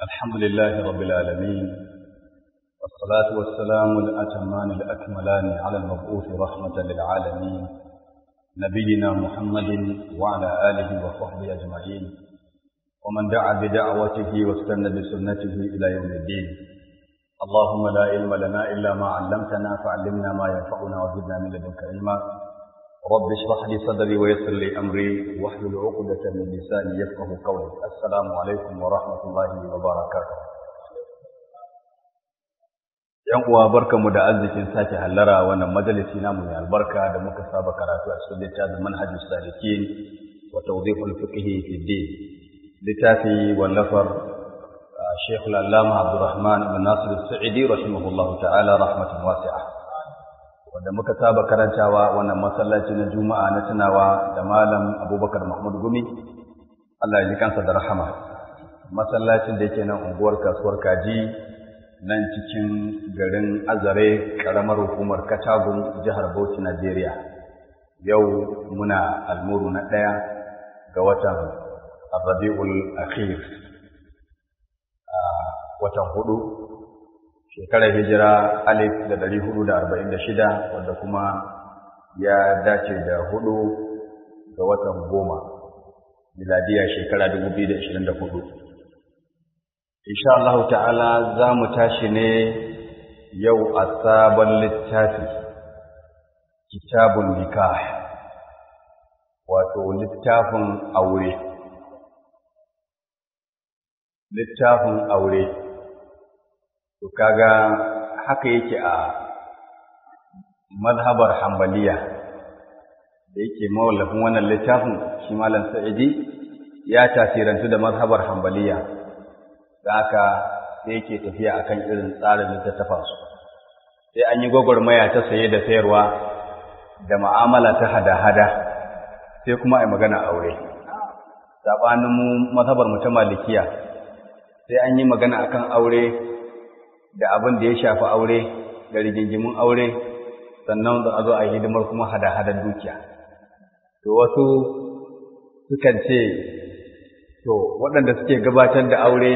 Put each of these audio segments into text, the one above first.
الحمد لله رب العالمين والصلاة والسلام الأتمان الأكملان على المبعوث رحمة للعالمين نبينا محمد وعلى آله وصحبه أجمعين ومن دعا بدعوته واستنى بسنته إلى يوم الدين اللهم لا علم لنا إلا ما علمتنا فعلمنا ما ينفعنا وزدنا من لدنك علما رب اشرح لي صدري ويسر لي أمري واحلل عقدة من لساني يفقه قولي السلام عليكم ورحمة الله وبركاته ‘Yan uwa barkamu da arzikin sake hallara wannan majalisi namu mai albarka da muka saba karatu a cikin littafin manhajus salikin wa tawdihul fiqhi fi din littafi wallafar Sheikh Al-Allama Abdurrahman ibn Nasir Al-Sa'idi rahimahullahu ta'ala rahmatan wasi'a wanda muka saba karantawa wannan masallaci na Juma'a na tunawa da Malam Abubakar Mahmud Gumi Allah ya ji kansa da rahama masallacin da yake nan unguwar kasuwar Kaji nan cikin garin Azare karamar hukumar Katagun jihar Bauchi Najeriya yau muna almuru na ɗaya ga watan Rabiul Akhir watan hudu shekarar hijira alif da dari hudu da arba'in da shida wanda kuma ya dace da hudu ga watan goma miladiya shekara dubu biyu da ashirin da hudu insha Allah ta'ala za mu tashi ne yau a sabon littafi kitabun nikah wato littafin aure littafin aure to kaga haka yake a mazhabar hambaliya da yake mawallafin wannan littafin shi malam sa'idi ya tasirantu da mazhabar hambaliya da haka sai yake tafiya akan irin tsarin littattafansu sai an yi gwagwarmaya ta saye da sayarwa da ma'amala ta hada-hada sai kuma a magana aure saɓanin mu mazhabar mu ta malikiya sai an yi magana akan aure da abin da ya shafi aure da rigingimin aure sannan da a zo a yi hidimar kuma hada-hadar dukiya to wasu sukan ce to waɗanda suke gabatar da aure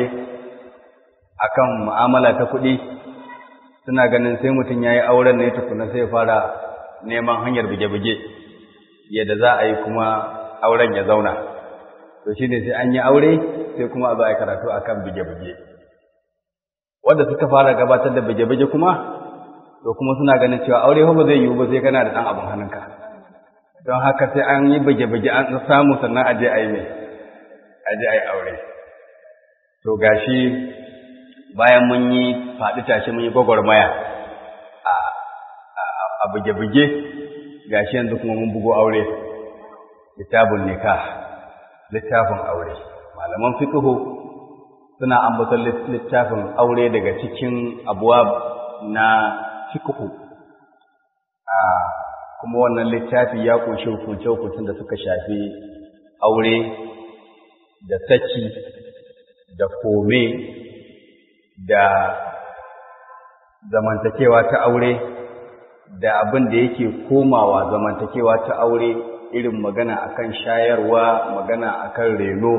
akan mu'amala ta kuɗi suna ganin sai mutum ya yi auren ne tukuna sai fara neman hanyar buge-buge yadda za a yi kuma auren ya zauna to shi ne sai an yi aure sai kuma a zo a yi karatu akan buge-buge wanda suka fara gabatar da bage-bage kuma to kuma suna ganin cewa aure fa ba zai yiwu ba sai kana da dan abun hannunka don haka sai an yi bage-bage an samu sannan aje a yi mai aje a yi aure to gashi bayan mun yi faɗi tashi mun yi gwagwarmaya a a bage-bage gashi yanzu kuma mun bugo aure kitabun nikah littafin aure malaman fiqhu suna ambaton littafin aure daga cikin abuwa na fiqhu a kuma wannan littafi ya kunshi hukunce-hukuncen da suka shafi aure da saki da kome da zamantakewa ta aure da abin da yake komawa zamantakewa ta aure irin magana akan shayarwa magana akan reno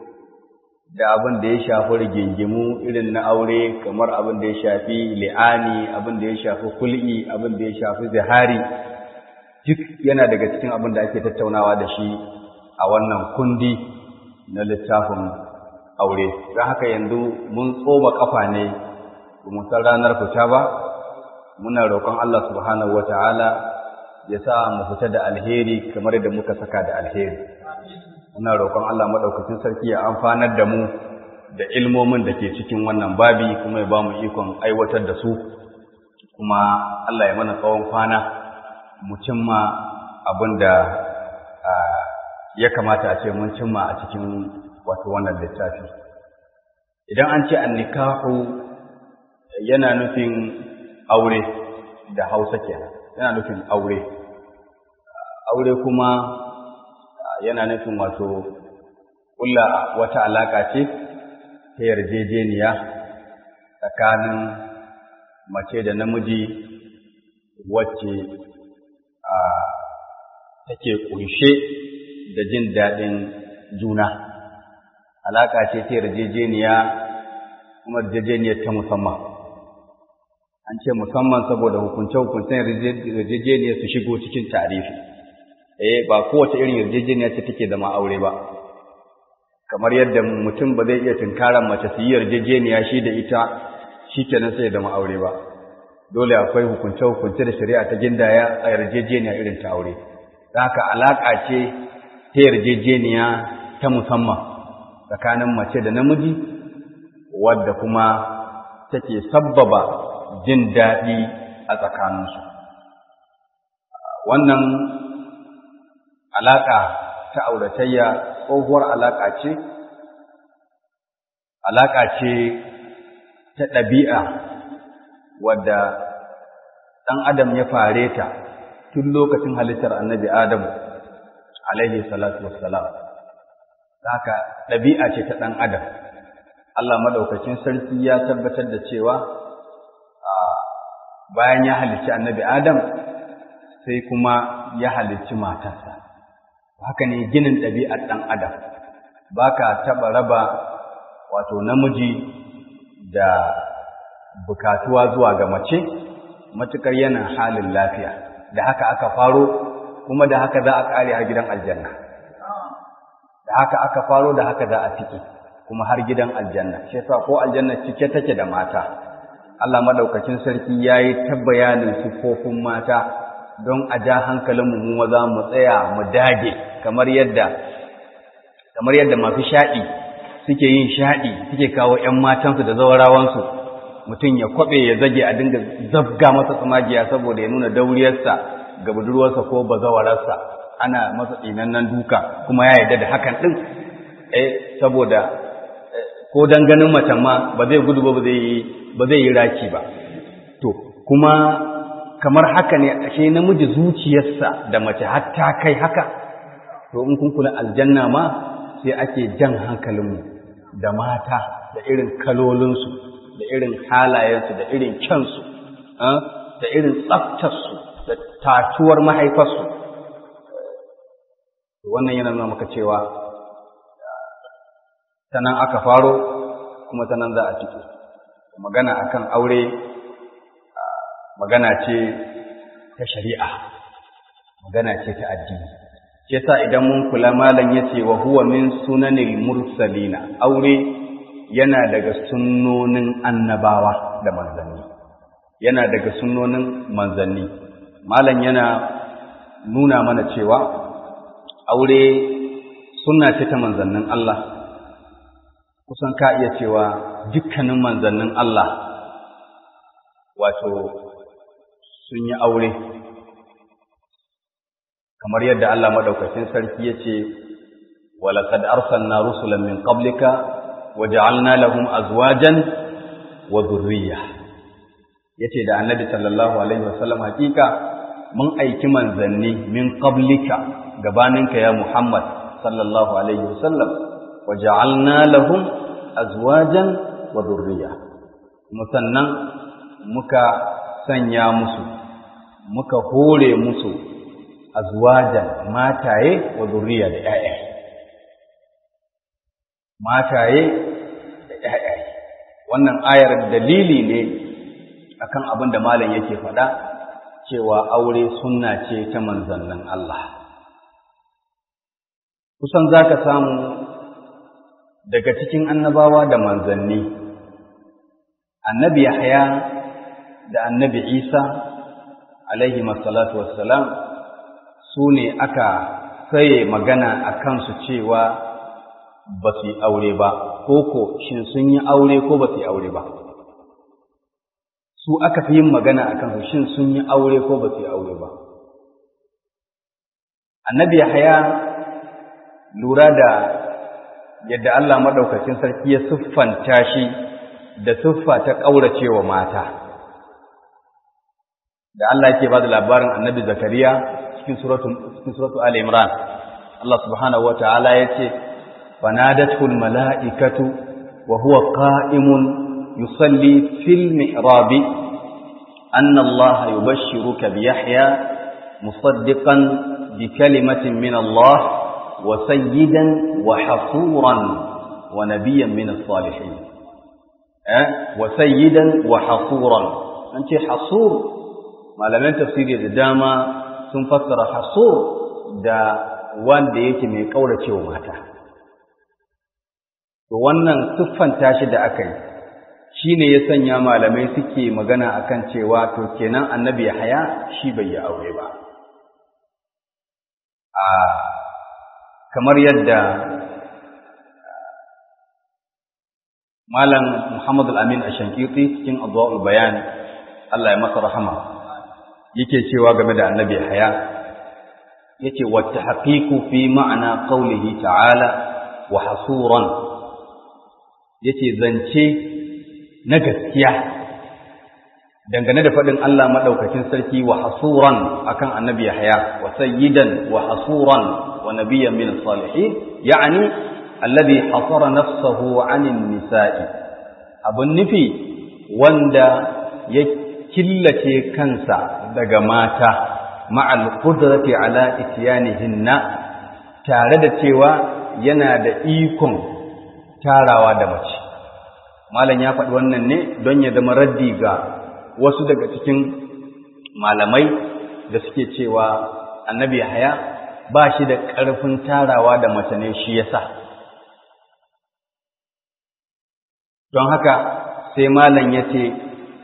da abin da ya shafi rigingimu irin na aure kamar abin da ya shafi li'ani abin da ya shafi kul'i abin da ya shafi zihari duk yana daga cikin abin da ake tattaunawa da shi a wannan kundi na littafin aure don haka yanzu mun tsoma kafa ne mu san ranar fita ba muna roƙon Allah subhanahu wata'ala ya sa mu fita da alheri kamar da muka saka da alheri muna roƙon Allah maɗaukacin sarki ya amfanar da mu da ilmomin da ke cikin wannan babi kuma ya ba mu ikon aiwatar da su kuma Allah ya mana tsawon kwana mu cimma abin da ya kamata a ce mun cimma a cikin wato wannan littafi idan an ce annikahu yana nufin aure da hausa kenan yana nufin aure aure kuma yana nufin wato ƙulla wata alaƙa ce ta yarjejeniya tsakanin mace da namiji wacce a take ƙunshe da jin daɗin juna alaƙa ce ta yarjejeniya kuma yarjejeniyar ta musamman an ce musamman saboda hukunce-hukuncen yarjejeniyar su shigo cikin tarifi eh ba kowace irin yarjejeniya ce take da ma'aure ba kamar yadda mutum ba zai iya tunkaran mace su yi yarjejeniya shi da ita shi kenan sai da ma'aure ba dole akwai hukunce-hukunce da shari'a ta gindaya a yarjejeniya irin ta aure haka alaƙa ce ta yarjejeniya ta musamman tsakanin mace da namiji wadda kuma take sabbaba jin daɗi a tsakaninsu wannan alaƙa ta auratayya tsohuwar alaƙa ce alaƙa ce ta ɗabi'a wadda ɗan adam ya fare ta tun lokacin halittar annabi adamu alaihi salatu wassalam haka ɗabi'a ce ta ɗan adam Allah maɗaukacin sarki ya tabbatar da cewa bayan ya halicci annabi adam sai kuma ya halicci matarsa haka ne ginin ɗabi'ar ɗan adam ba ka taɓa raba wato namiji da bukatuwa zuwa ga mace matukar yana halin lafiya da haka aka faro kuma da haka za a ƙare har gidan aljanna da haka aka faro da haka za a fike kuma har gidan aljanna shi yasa ko aljanna cike take da mata Allah madaukakin sarki yayi ta bayanin sifofin mata don a ja hankalinmu mu maza mu tsaya mu dage kamar yadda kamar yadda masu shaɗi suke yin shaɗi suke kawo ‘yan matansu da zawarawansu mutum ya kwaɓe ya zage a dinga zabga masa tsamagiya saboda ya nuna dauriyarsa ga budurwarsa ko bazawararsa ana masa tsinannen duka kuma ya yarda da hakan ɗin eh saboda ko dan ganin macen ma ba zai gudu ba ba zai yi raki ba to kuma kamar haka ne ashe namiji zuciyarsa da mace har ta kai haka to in kun kula aljanna ma sai ake jan hankalinmu da mata da irin kalolinsu da irin halayensu da irin kyansu da irin tsaftarsu da tatuwar mahaifarsu wannan yana nuna maka cewa sanan aka faro kuma sanan za a ciki magana akan aure magana ce ta shari'a magana ce ta addini shi yasa idan mun kula malam yace wa huwa min sunanil mursalina aure yana daga sunnonin annabawa da manzanni yana daga sunnonin manzanni malam yana nuna mana cewa aure sunna ce ta manzannin Allah kusan ka iya cewa dukkanin manzannin Allah wato sun yi aure kamar yadda Allah madaukakin sarki yace walaqad arsalna rusulan min qablika waja'alna lahum azwajan wa dhurriyya yace da annabi sallallahu alaihi wasallam hakika mun aiki manzanni min qablika gabaninka ya Muhammad sallallahu alaihi wasallam waja'alna lahum azwajan wa dhurriyya musannan muka sanya musu muka hore musu azwajan mataye wa zuriya da ƴaƴa mataye da ƴaƴa wannan ayar dalili ne akan abin da malam yake faɗa cewa aure sunna ce ta manzannin Allah kusan zaka samu daga cikin annabawa da manzanni annabi Yahya da annabi Isa alaihi masallatu wassalam su ne aka saye magana a kansu cewa ba su yi aure ba ko ko shin sun yi aure ko ba su yi aure ba su aka fi yin magana a kansu shin sun yi aure ko ba su yi aure ba annabi Yahaya lura da yadda Allah maɗaukacin sarki ya siffanta shi da siffa ta ƙauracewa mata da Allah yake ba da labarin annabi Zakariya cikin suratu cikin suratu Ali Imran Allah subhanahu wataala yace fanadatu almalaikatu wa huwa qa'imun yusalli fil mihrab anna Allah yubashshiruka bi Yahya musaddiqan bi kalimatin min Allah wa sayyidan wa hasuran wa nabiyyan min as-salihin eh wa sayyidan wa hasuran an ce hasur malaman tafsiri da dama sun fassara hasur da wanda yake mai kauracewa mata to wannan siffanta shi da aka yi shine ya sanya malamai suke magana akan cewa to kenan annabi haya shi bai yi aure ba a kamar yadda malam Muhammad al-Amin Ashankiti cikin Adwa'ul Bayan Allah ya masa rahama yake cewa game da annabi haya yace wa tahqiqu fi ma'ana qawlihi ta'ala wa hasuran yace zance na gaskiya dangane da faɗin Allah maɗaukakin sarki wa hasuran akan annabi Yahya wa sayyidan wa hasuran wa nabiyyan min salihin ya'ni alladhi hasara nafsahu 'anil nisa'i abun nufi wanda ya killace kansa daga mata ma'al qudrati ala ityanihinna tare da cewa yana da ikon tarawa da mace malam ya faɗi wannan ne don ya zama raddi ga wasu daga cikin malamai da suke cewa annabi haya ba shi da ƙarfin tarawa da mace ne shi yasa don haka sai malam ya ce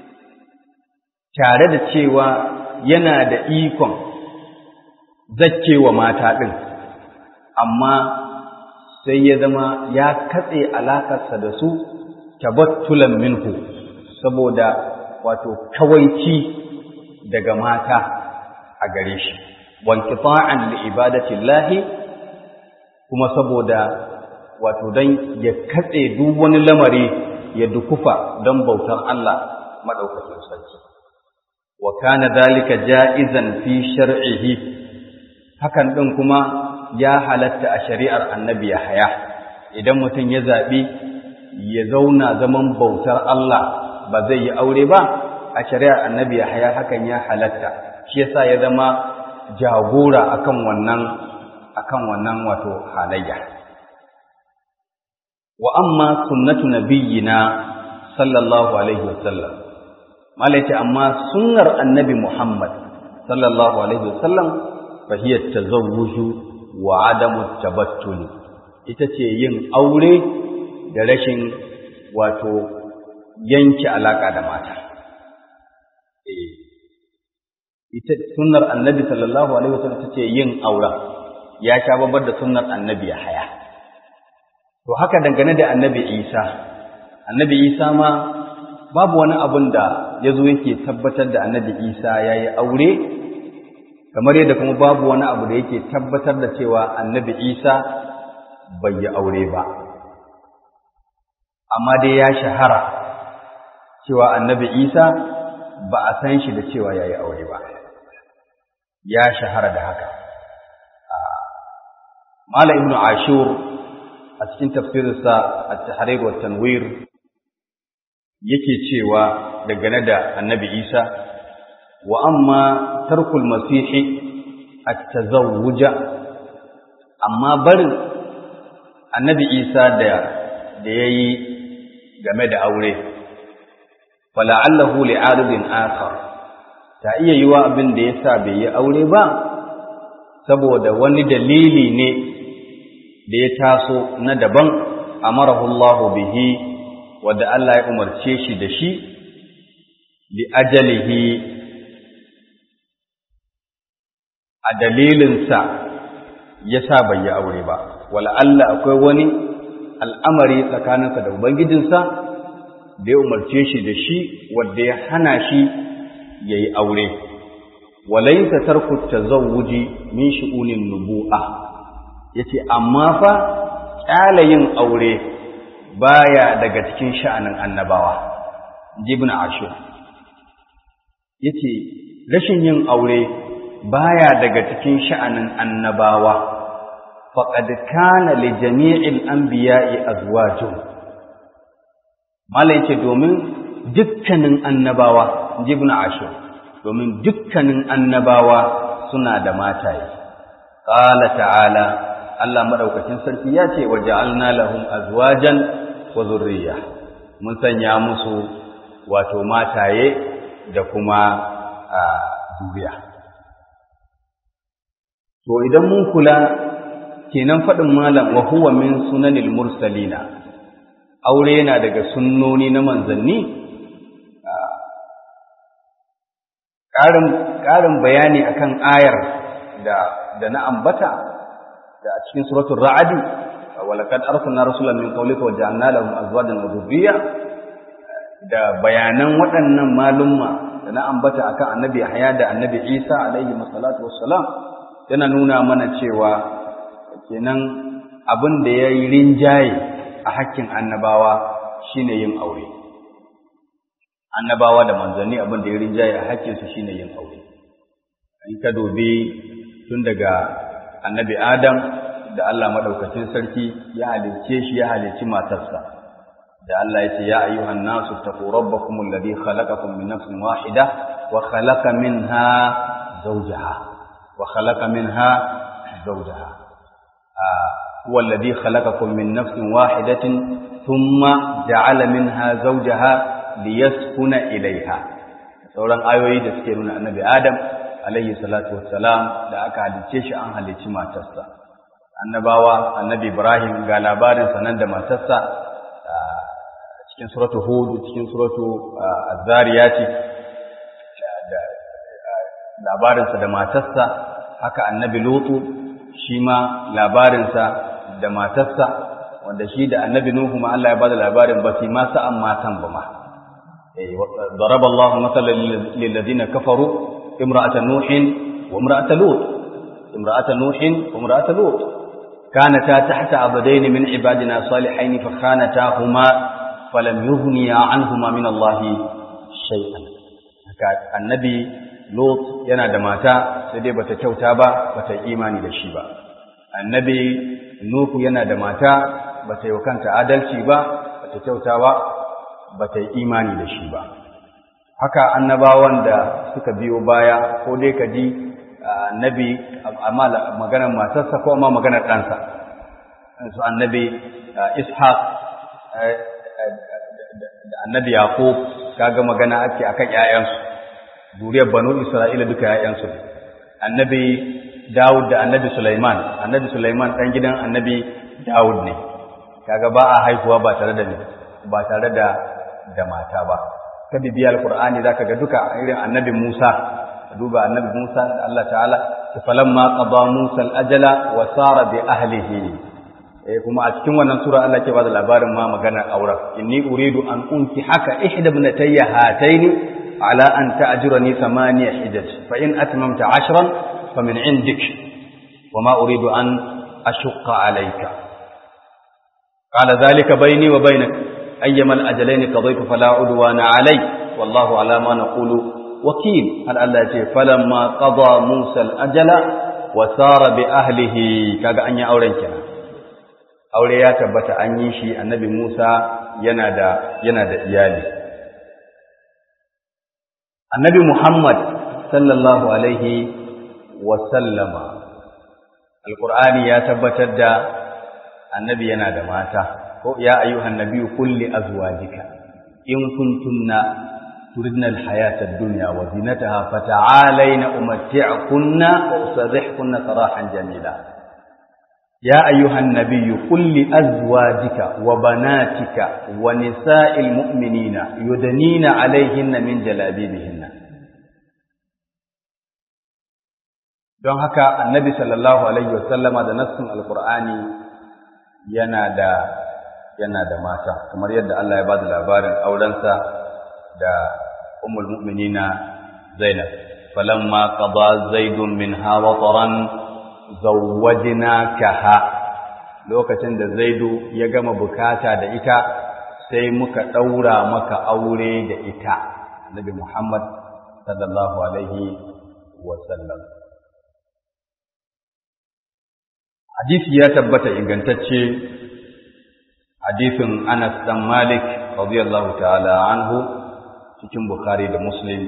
tare da cewa yana da ikon zakkewa mata ɗin amma sai ya zama ya katse alakarsa da su tabattulan minhu saboda wato kawaici daga mata a gare shi wankifa'an li ibadatillahi kuma saboda wato dan ya katse duk wani lamari ya dukufa don bautar Allah madaukakin sarki wa kana dalika ja'izan fi shar'ihi hakan din kuma ya halatta a shari'ar annabi Yahaya idan mutum ya zabi ya zauna zaman bautar Allah ba zai yi aure ba a shari'ar annabi Yahaya hakan ya halatta shi yasa ya zama jagora akan wannan akan wannan wato halayya wa amma sunnatu nabiyyina sallallahu alaihi wasallam malaiti amma sunnar annabi Muhammad sallallahu alaihi wasallam fa hiya tazawwuju wa adamu tabattul ita ce yin aure da rashin wato yanke alaka da mata eh ita sunnar annabi sallallahu alaihi wasallam ita ce yin aure ya sha babbar da sunnar annabi ya haya to haka dangane da annabi Isa annabi Isa ma babu wani abun da ya zo yake tabbatar da annabi Isa ya yi aure kamar yadda kuma babu wani abu da yake tabbatar da cewa annabi Isa bai yi aure ba amma dai ya shahara cewa annabi Isa ba a san shi da cewa ya yi aure ba ya shahara da haka Mala Ibn Ashur a cikin tafsirinsa at-tahrir wa tanwir yake cewa dangane da annabi Isa wa amma tarkul masihi at-tazawwuja amma barin annabi Isa da da yayi game da aure fala'allahu li'aridin akhar ta iya yiwa abin da yasa bai yi aure ba saboda wani dalili ne da ya taso na daban amarahu Allahu bihi wanda Allah ya umarce shi da shi li ajalihi a dalilinsa ya sa bai yi aure ba wala Allah akwai wani al'amari tsakaninsa da ubangijinsa da ya umarce shi da shi wanda ya hana shi ya yi aure walaisa tarku tazawuji min shu'unin nubu'a yace amma fa kyala yin aure baya daga cikin sha'anin annabawa ibn ashur yace rashin yin aure baya daga cikin sha'anin annabawa faqad kana li jami'il anbiya'i azwajun mala yace domin dukkanin annabawa ibn ashur domin dukkanin annabawa suna da mataye qala ta'ala Allah madaukakin sarki ya ce waja'alna lahum azwajan wa zurriya mun sanya musu wato mataye da kuma zuriya to idan mun kula kenan faɗin malam wa huwa min sunanil mursalina aure yana daga sunnoni na manzanni ƙarin bayani akan ayar da da na ambata da a cikin suratul ra'adi walaqad arsalna rasulan min qawlika wa ja'alna lahum azwajan wa dhurriyya da bayanan waɗannan malumma da na ambata akan annabi Yahya da annabi Isa alaihi wassalatu wassalam yana nuna mana cewa kenan abin da ya yi rinjaye a hakkin annabawa shine yin aure annabawa da manzanni abin da ya rinjaye a hakkinsu shine yin aure in ka dubi tun daga annabi adam da Allah madaukakin sarki ya halicce shi ya halicci matarsa da Allah ya ce ya ayyuhan nasu taqu rabbakum alladhi khalaqakum min nafsin wahida wa khalaqa minha zawjaha wa khalaqa minha zawjaha huwa alladhi khalaqakum min nafsin wahidatin thumma ja'ala minha zawjaha liyaskuna ilaiha sauran ayoyi da suke nuna annabi adam alayhi salatu wassalam da aka halicce shi an halicci matarsa annabawa annabi ibrahim ga labarin sanan da matarsa cikin suratu hud cikin suratu az-zariyati labarinsa da matarsa haka annabi lutu shi ma labarinsa da matarsa wanda shi da annabi nuhu ma Allah ya bada labarin ba su ma sa'an matan ba ma ضرب الله مثلا للذين كفروا امرأة نوح وامرأة لوط امرأة نوح وامرأة لوط كانتا تحت عبدين من عبادنا صالحين فخانتاهما فلم يغنيا عنهما من الله شيئا النبي لوط yana da mata sai dai bata kyauta ba bata imani da shi ba annabi nuhu yana da mata bata yi kanta adalci ba bata kyauta ba ba ta yi imani da shi ba haka annabawan da suka biyo baya ko dai ka ji annabi amma maganar matarsa ko amma maganar ɗansa su annabi ishaq da annabi yaqub kaga magana ake akan ƴaƴansu zuriyar banu isra'ila duka ƴaƴansu annabi dawud da annabi sulaiman annabi sulaiman ɗan gidan annabi dawud ne kaga ba a haihuwa ba tare da ba tare da da mata ba ka bibiya alqur'ani zaka ga duka irin annabi Musa duba annabi Musa da Allah ta'ala falamma qada Musa al-ajala wa sara bi ahlihi eh kuma a cikin wannan sura Allah ke bada labarin ma maganar aure inni uridu an unki haka ihda ibnatayya hataini ala an ta'jurani thamaniya hijaj fa in atmamta 'ashran fa min 'indik wa ma uridu an ashqa 'alayka qala dhalika bayni wa bainaka أيما الأجلين قضيت فلا عدوان علي والله على ما نقول وكيل هل الله يقول فلما قضى موسى الأجل وسار بأهله كاغا أن يأورين كنا aure ya tabbata an yi shi annabi Musa yana da yana da iyali annabi Muhammad sallallahu alaihi wa sallama alqur'ani ya tabbatar da annabi yana da mata ko ya ayyuhan nabiyyu qul li azwajika in kuntunna turidna alhayata ad-dunya wa zinataha fata'alayna umatti'kunna wa usarrihkunna sarahan jamila ya ayyuhan nabiyyu qul li azwajika wa banatika wa nisa'il mu'minina yudanina 'alayhinna min jalabibihinna don haka annabi sallallahu alaihi wasallama da nassin alqur'ani yana da yana da mata kamar yadda Allah ya bada labarin aurensa da ummul mu'minina Zainab falamma qada zaidun minha wataran zawwajnakaha lokacin da zaidu ya gama bukata da ita sai muka daura maka aure da ita Nabi Muhammad sallallahu alaihi wa sallam hadisi ya tabbata ingantacce hadisin Anas dan Malik radiyallahu ta'ala anhu cikin Bukhari da Muslim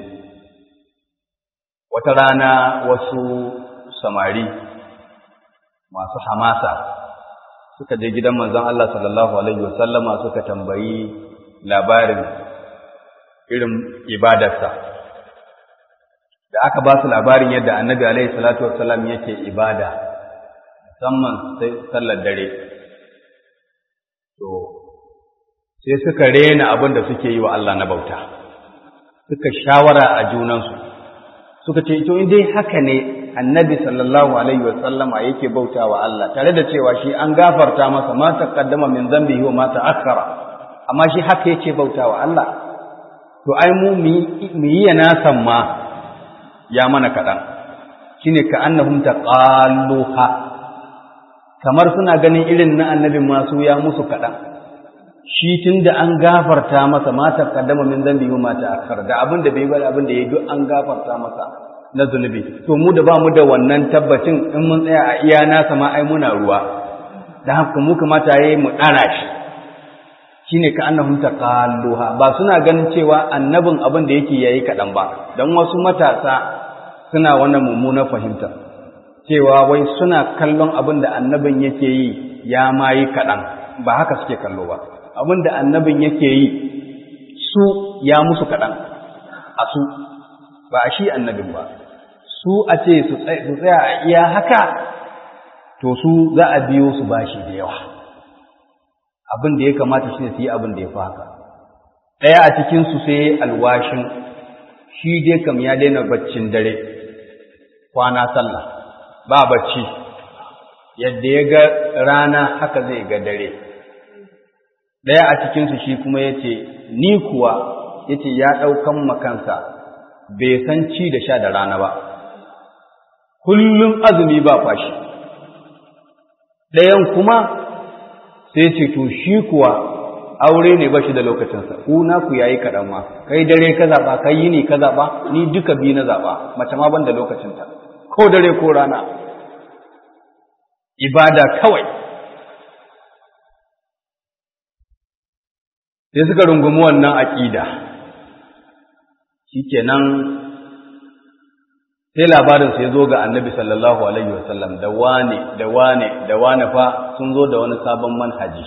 wata rana wasu samari masu hamasa suka je gidan manzon Allah sallallahu alaihi wasallama suka tambayi labarin irin ibadarsa da aka ba su labarin yadda annabi alaihi salatu wassalam yake ibada musamman sai sallar dare to sai suka rena abin da suke yi wa Allah na bauta suka shawara a junansu suka ce to in dai haka ne annabi sallallahu alaihi wasallama yake bauta wa Allah tare da cewa shi an gafarta masa ma taqaddama min dhanbihi wa ma ta'akhkhara amma shi haka yake bauta wa Allah to ai mu mu yi yana san ma ya mana kaɗan shine ka annahum taqalluha kamar suna ganin irin na annabin masu ya musu kaɗan shi tun da an gafarta masa mata kaddama min zambi wa mata akhar da abin da bai bari abin da ya duk an gafarta masa na zunubi to mu da ba mu da wannan tabbacin in mun tsaya a iya nasa ma ai muna ruwa da haka mu kamata yayi mu ɗara shi shine ka annahum taqalluha ba suna ganin cewa annabin abin da yake yayi kaɗan ba dan wasu matasa suna wannan mummunar fahimta cewa wai suna kallon abin da annabin yake yi ya ma yi kaɗan ba haka suke kallo ba abin da annabin yake yi su ya musu kaɗan a su ba a shi annabin ba su a ce su tsaya a iya haka to su za a biyo su bashi da yawa abin da ya kamata shi su yi abin da ya fi haka ɗaya a cikinsu sai alwashin shi dai kam ya daina baccin dare kwana sallah ba bacci yadda ya ga rana haka zai ga dare ɗaya a cikinsu shi kuma ya ce ni kuwa ya ce ya ɗaukan makansa bai san ci da sha da rana ba kullum azumi ba fashi ɗayan kuma sai ce to shi kuwa aure ne ba shi da lokacinsa ku na ku yayi kaɗan ma kai dare ka zaɓa kai yini ka zaɓa ni duka biyu na zaɓa mace ma ban da lokacinta ko dare ko rana ibada kawai sai suka rungumi wannan aƙida shikenan sai labarin sai zo ga annabi sallallahu alaihi wasallam da wane da wane da wane fa sun zo da wani sabon manhaji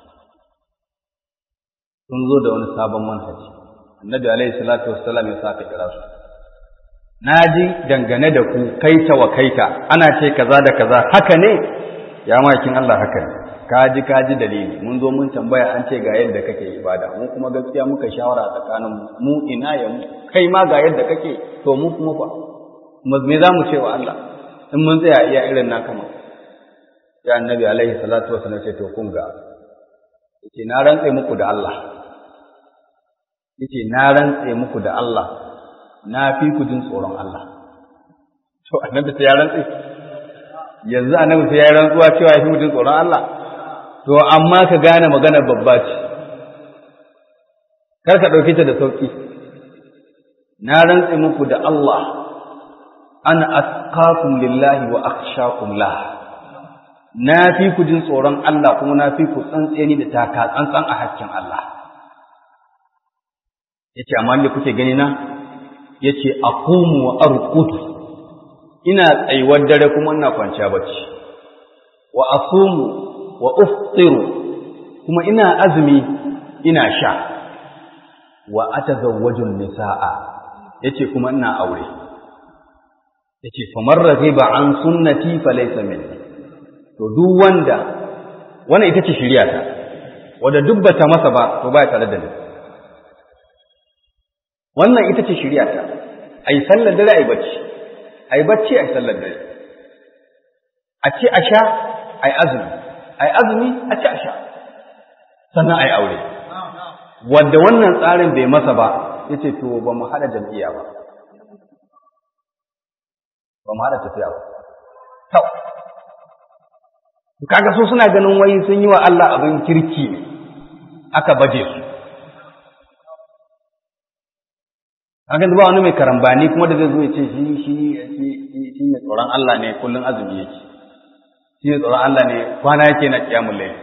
sun zo da wani sabon manhaji annabi alaihi salatu wassalam ya saka kira su na ji dangane da ku kaita wa kaita ana ce kaza da kaza haka ne ya makin Allah haka ne kaji kaji dalili mun zo mun tambaya an ce ga yadda kake ibada mu kuma gaskiya muka shawara tsakanin mu ina ya mu kai ma ga yadda kake to mu kuma fa me za mu ce wa Allah in mun tsaya iya irin na kama ya annabi alaihi salatu wasallam ce to kun ga yace na rantse muku da Allah yace na rantse muku da Allah na fi ku jin tsoron Allah to annabi sai ya rantse yanzu annabi sai ya rantsuwa cewa ya fi mutum tsoron Allah to amma ka gane magana babba ce kar ka ɗauke ta da sauƙi na rantse muku da Allah ana atqakum lillahi wa akhshakum la na fi ku jin tsoron Allah kuma na fi ku tsantseni da taka tsantsan a hakkin Allah yace amma ne kuke gani na yace aqumu wa arqudu ina tsayuwar dare kuma ina kwanciya bacci wa asumu wa uftiru kuma ina azumi ina sha wa atazawwaju nisaa yace kuma ina aure yace famar raghiba an sunnati falaysa minni to duk wanda wannan ita ce shari'a ta wanda duk bata masa ba to baya tare da ni wannan ita ce shari'a ta ai sallar dare ai bacci ai bacci ai sallar dare a ce a sha ai azumi ai azumi a ci a sha sannan ai aure wanda wannan tsarin bai masa ba yace to ba mu hada jam'iyya ba ba mu hada tafiya ba to kaga so suna ganin wai sun yi wa Allah abin kirki ne aka baje su kaga ba wani mai karambani kuma da zai zo ya ce shi shi shi ne tsoron Allah ne kullun azumi yake shi ne tsoron Allah ne kwana yake na kiyamul layl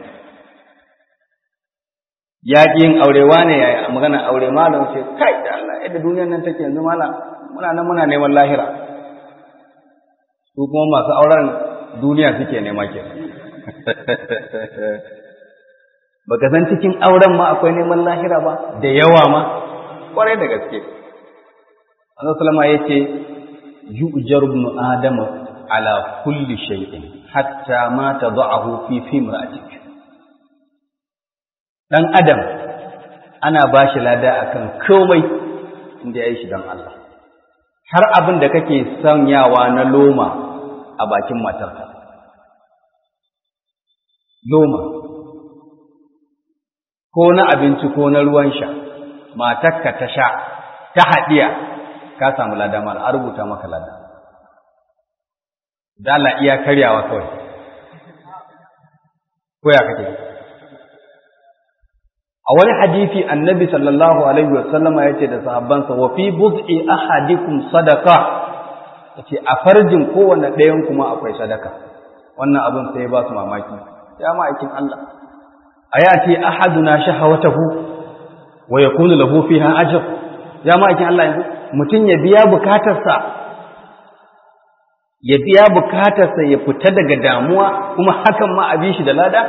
ya ƙi yin aure wane ya magana aure malam ce kai da Allah yadda duniyar nan take yanzu malam muna nan muna neman lahira su kuma masu auren duniya suke nema ke baka san cikin auren ma akwai neman lahira ba da yawa ma kwarai da gaske Allah sallama yace yu'jar ibn adam ala kulli shay'in hatta ma tad'ahu fi fimra'atik dan adam ana bashi lada akan komai inda yayi shi dan Allah har abin da kake sanyawa na loma a bakin matarka loma ko na abinci ko na ruwan sha matarka ta sha ta haɗiya ka samu lada mala a rubuta maka lada dala iya karyawa kawai ko ya kake a wani hadisi annabi sallallahu alaihi wasallama ya ce da sahabbansa wa fi bud'i ahadikum sadaqa yace a farjin kowanne ɗayan kuma akwai sadaka wannan abin sai ba su mamaki ya ma'aikin Allah ayati ahaduna shahawatahu wa yakunu lahu fiha ajr ya ma'aikin Allah yanzu mutum ya biya bukatarsa ya biya bukatarsa ya fita daga damuwa kuma hakan ma a bi shi da lada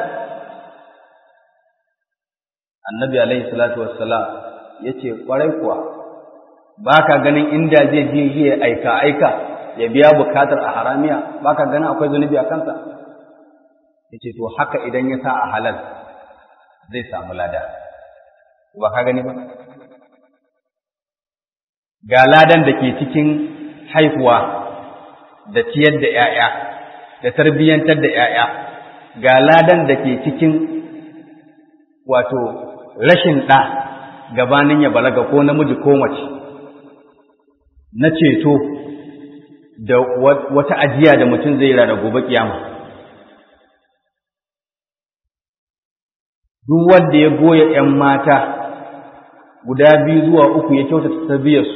annabi alaihi salatu wassalam yace kwarai kuwa baka ganin inda zai je zai aika aika ya biya bukatar a haramiya baka ganin akwai zunubi a kansa yace to haka idan ya sa a halal zai samu lada ba ka gani ba ga ladan da ke cikin haihuwa da ciyar da ‘ya'ya da tarbiyyantar da ‘ya'ya ga ladan da ke cikin wato rashin ɗa gabanin ya balaga ko namiji ko mace na ceto da wata ajiya da mutum zai rana gobe kiyama duk wanda ya goya ‘yan mata guda biyu zuwa uku ya kyautata tarbiyyarsu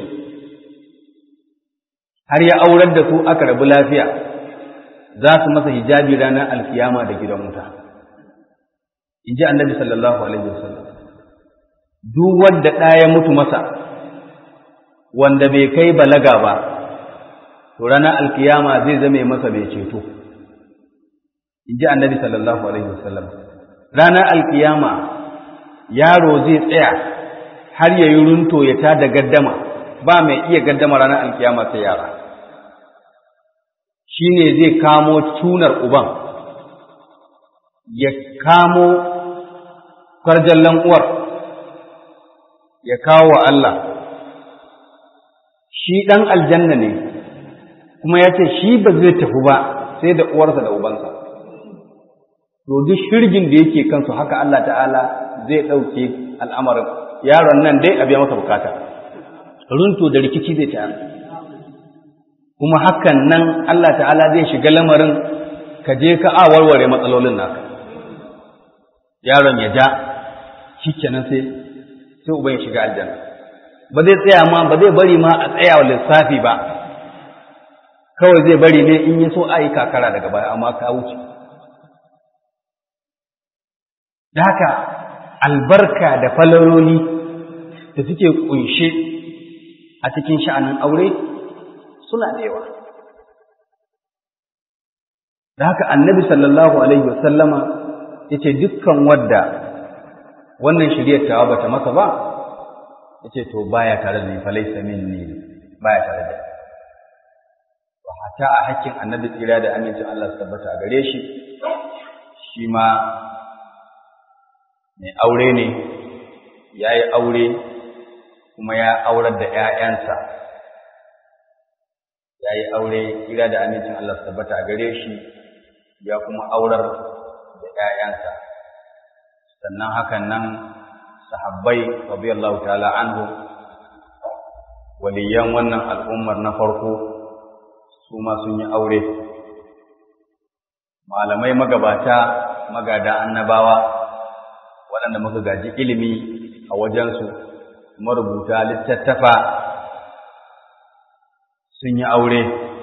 har ya aurar da su aka rabu lafiya za su masa hijabi ranar alkiyama da gidan wuta in ji annabi sallallahu alaihi wasallam duk wanda ɗaya mutu masa wanda bai kai balaga ba to ranar alkiyama zai zame masa mai ceto in ji annabi sallallahu alaihi wasallam ranar alkiyama yaro zai tsaya har ya yi runto ya ta da gaddama ba mai iya gaddama ranar alkiyama sai yara shi ne zai kamo tunar uban ya kamo kwarjallan uwar ya kawo wa Allah shi ɗan aljanna ne kuma ya ce shi ba zai tafi ba sai da uwarsa da ubansa to duk shirgin da yake kansu haka Allah ta'ala zai ɗauke al'amarin yaron nan dai a biya masa bukata runto da rikici zai ta kuma hakan nan Allah ta'ala zai shiga lamarin ka je ka a warware matsalolin naka yaron ya ja shikenan sai sai uban ya shiga aljanna ba zai tsaya ma ba zai bari ma a tsaya wa lissafi ba kawai zai bari ne in yi so a yi kakara daga baya amma ka wuce da haka albarka da falaloli da suke kunshe a cikin sha'anin aure suna da yawa da haka annabi sallallahu alaihi wasallama ya ce dukkan wadda wannan shiryar tawa bata masa ba ya ce to baya tare da ni falaisa minni baya tare da ni wa hata a hakkin annabi tsira da amincin Allah su tabbata a gare shi shi ma mai aure ne ya yi aure kuma ya aurar da ‘ya'yansa ya yi aure kira da amincin Allah su tabbata a gare shi ya kuma aurar da ‘ya'yansa sannan hakan nan sahabbai radiyallahu ta'ala anhu waliyan wannan al'ummar na farko su ma sun yi aure malamai magabata magada annabawa waɗanda muka gaji ilimi a wajensu marubuta littattafa sun yi aure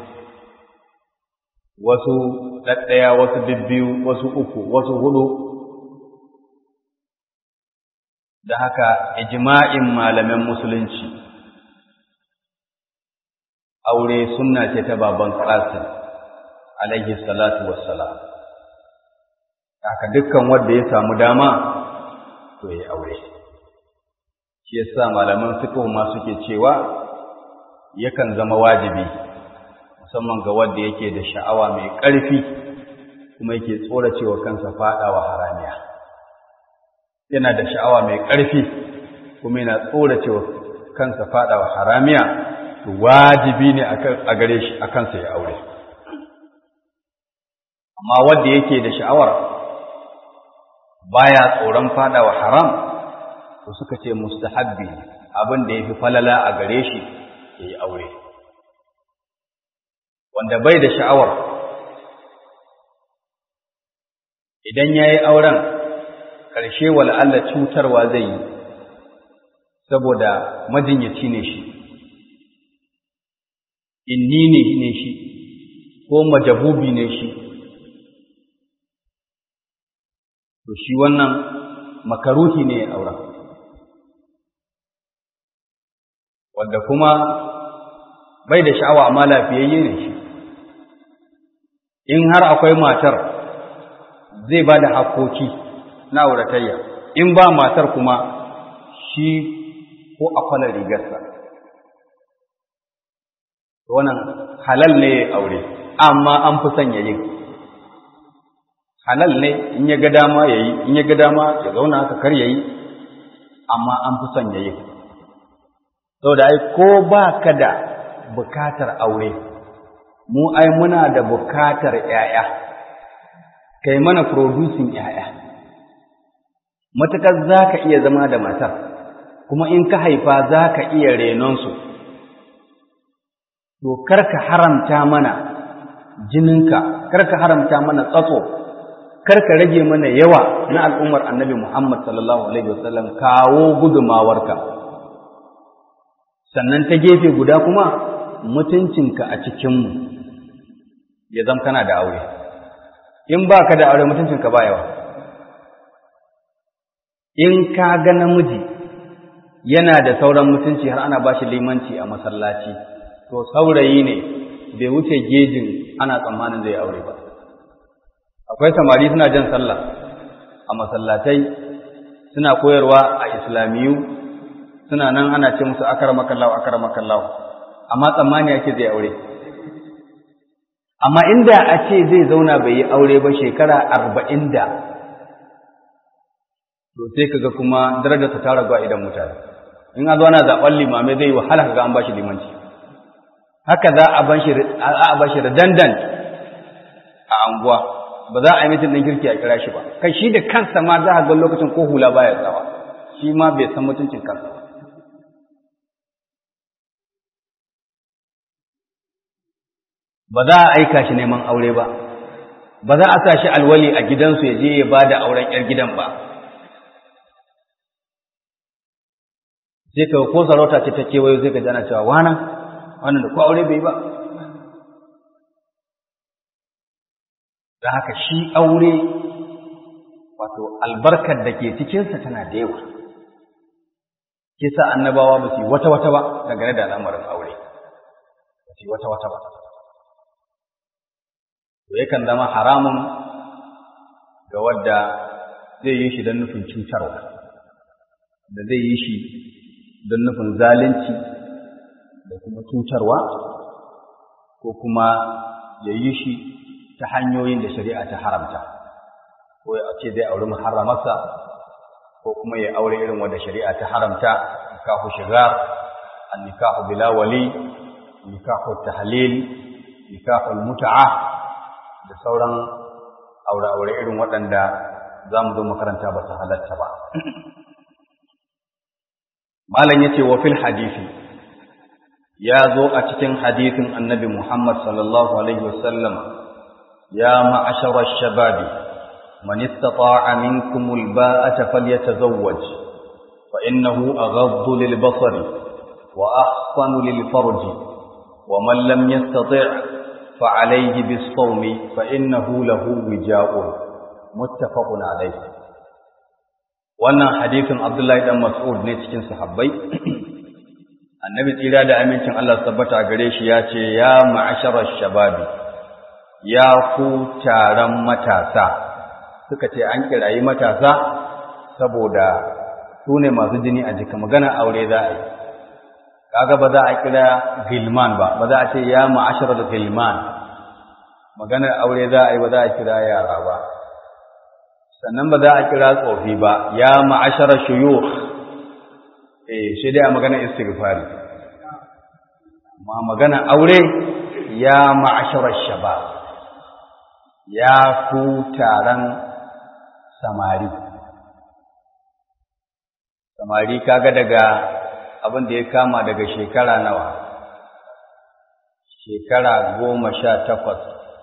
wasu ɗaɗɗaya wasu bibbiyu wasu uku wasu hudu da haka ijma'in malamin musulunci aure sunna ce ta baban qasim alaihi salatu wassalam haka dukkan wanda ya samu dama to ya aure shi yasa malaman fiqh ma suke cewa yakan zama wajibi musamman ga wanda yake da sha'awa mai ƙarfi kuma yake tsoracewa kansa faɗawa haramiya yana da sha'awa mai ƙarfi kuma yana tsoracewa kansa faɗawa haramiya to wajibi ne a gare shi a kansa ya aure amma wanda yake da sha'awar baya tsoron faɗawa haram to suka ce mustahabbi abin da yafi falala a gare shi ya yi aure wanda bai da sha'awar idan ya yi auren ƙarshe wal'alla cutarwa zai yi saboda majinyaci ne shi inni ne ne shi ko majabubi ne shi to shi wannan makaruhi ne ya auren wanda kuma bai da sha'awa amma lafiyayye ne shi in har akwai matar zai ba da hakoki na auratayya in ba matar kuma shi ko akwalar rigarsa wannan halal ne ya aure amma an fi son yayin halal ne in ya ga dama ya yi in ya ga dama ya zauna haka kar ya yi amma an fi son yayin saboda ai ko ba ka da bukatar aure mu ai muna da bukatar ‘ya'ya kai mana producing ‘ya'ya matukar za ka iya zama da matar kuma in ka haifa za ka iya renonsu to karka haramta mana jininka karka haramta mana tsatso karka rage mana yawa na al'ummar annabi Muhammad sallallahu alaihi wasallam kawo gudumawarka sannan ta gefe guda kuma mutuncinka a cikinmu ya zama kana da aure in ba ka da aure mutuncinka ba yawa in ka ga namiji yana da sauran mutunci har ana ba shi limanci a masallaci to saurayi ne bai wuce gejin ana tsammanin zai aure ba akwai samari suna jan sallah a masallatai suna koyarwa a islamiyu suna nan ana ce musu akar makallahu akar makallahu amma tsammani ake zai aure amma inda a ce zai zauna bai yi aure ba shekara arba'in da to sai kaga kuma darajarsa ta ragu a idan mutane in a zo ana zaɓen limamai zai yi wahala kaga an ba shi limanci haka za a ba shi redundant a anguwa ba za a yi mitin ɗin kirki a kira shi ba kai shi da kansa ma za a ga lokacin ko hula baya tsawa shi ma bai san mutuncin kansa ba ba za a aika shi neman aure ba ba za a sa shi alwali a gidansu ya je ya ba da auren 'yar gidan ba sai ka ko sarauta ce ta kewayo zai ka jana cewa wana wannan da ko aure bai ba da haka shi aure wato albarkar da ke cikinsa tana da yawa ke sa annabawa ba su yi wata-wata ba dangane da al'amarin aure ba su yi wata-wata ba to yakan zama haramun ga wadda zai yi shi don nufin cutarwa da zai yi shi don nufin zalunci da kuma cutarwa ko kuma ya yi shi ta hanyoyin da shari'a ta haramta ko ya ce zai auri muharramarsa ko kuma ya aure irin wanda shari'a ta haramta nikahu shigar an nikahu bila wali nikahu tahlil nikahu mut'a da sauran aure-aure irin waɗanda za mu zo makaranta ba su halatta ba malam yace wa fil hadisi ya zo a cikin hadisin annabi Muhammad sallallahu alaihi wasallam ya ma'ashara ash-shababi man istata'a minkum al-ba'ata falyatazawwaj fa innahu aghaddu lil-basari wa ahsanu lil-farji wa man lam yastati' fa alayhi bis-sawmi fa innahu lahu wija'un muttafaqun alayhi wannan hadisin Abdullahi dan Mas'ud ne cikin sahabbai annabi tsira da amincin Allah tabbata gare shi ya ce ya ma'asharar shababi ya ku taron matasa suka ce an kirayi matasa saboda su ne masu jini a jika magana aure za a yi kaga ba za a kira gilman ba ba za a ce ya ma'asharar gilman maganar aure za a yi ba za a kira yara ba sannan ba za a kira tsofi ba ya ma'asharar shuyukh eh shi dai a maganar istighfari amma maganar aure ya ma'asharar shabab ya ku taron samari samari kaga daga abin da ya kama daga shekara nawa shekara goma sha takwas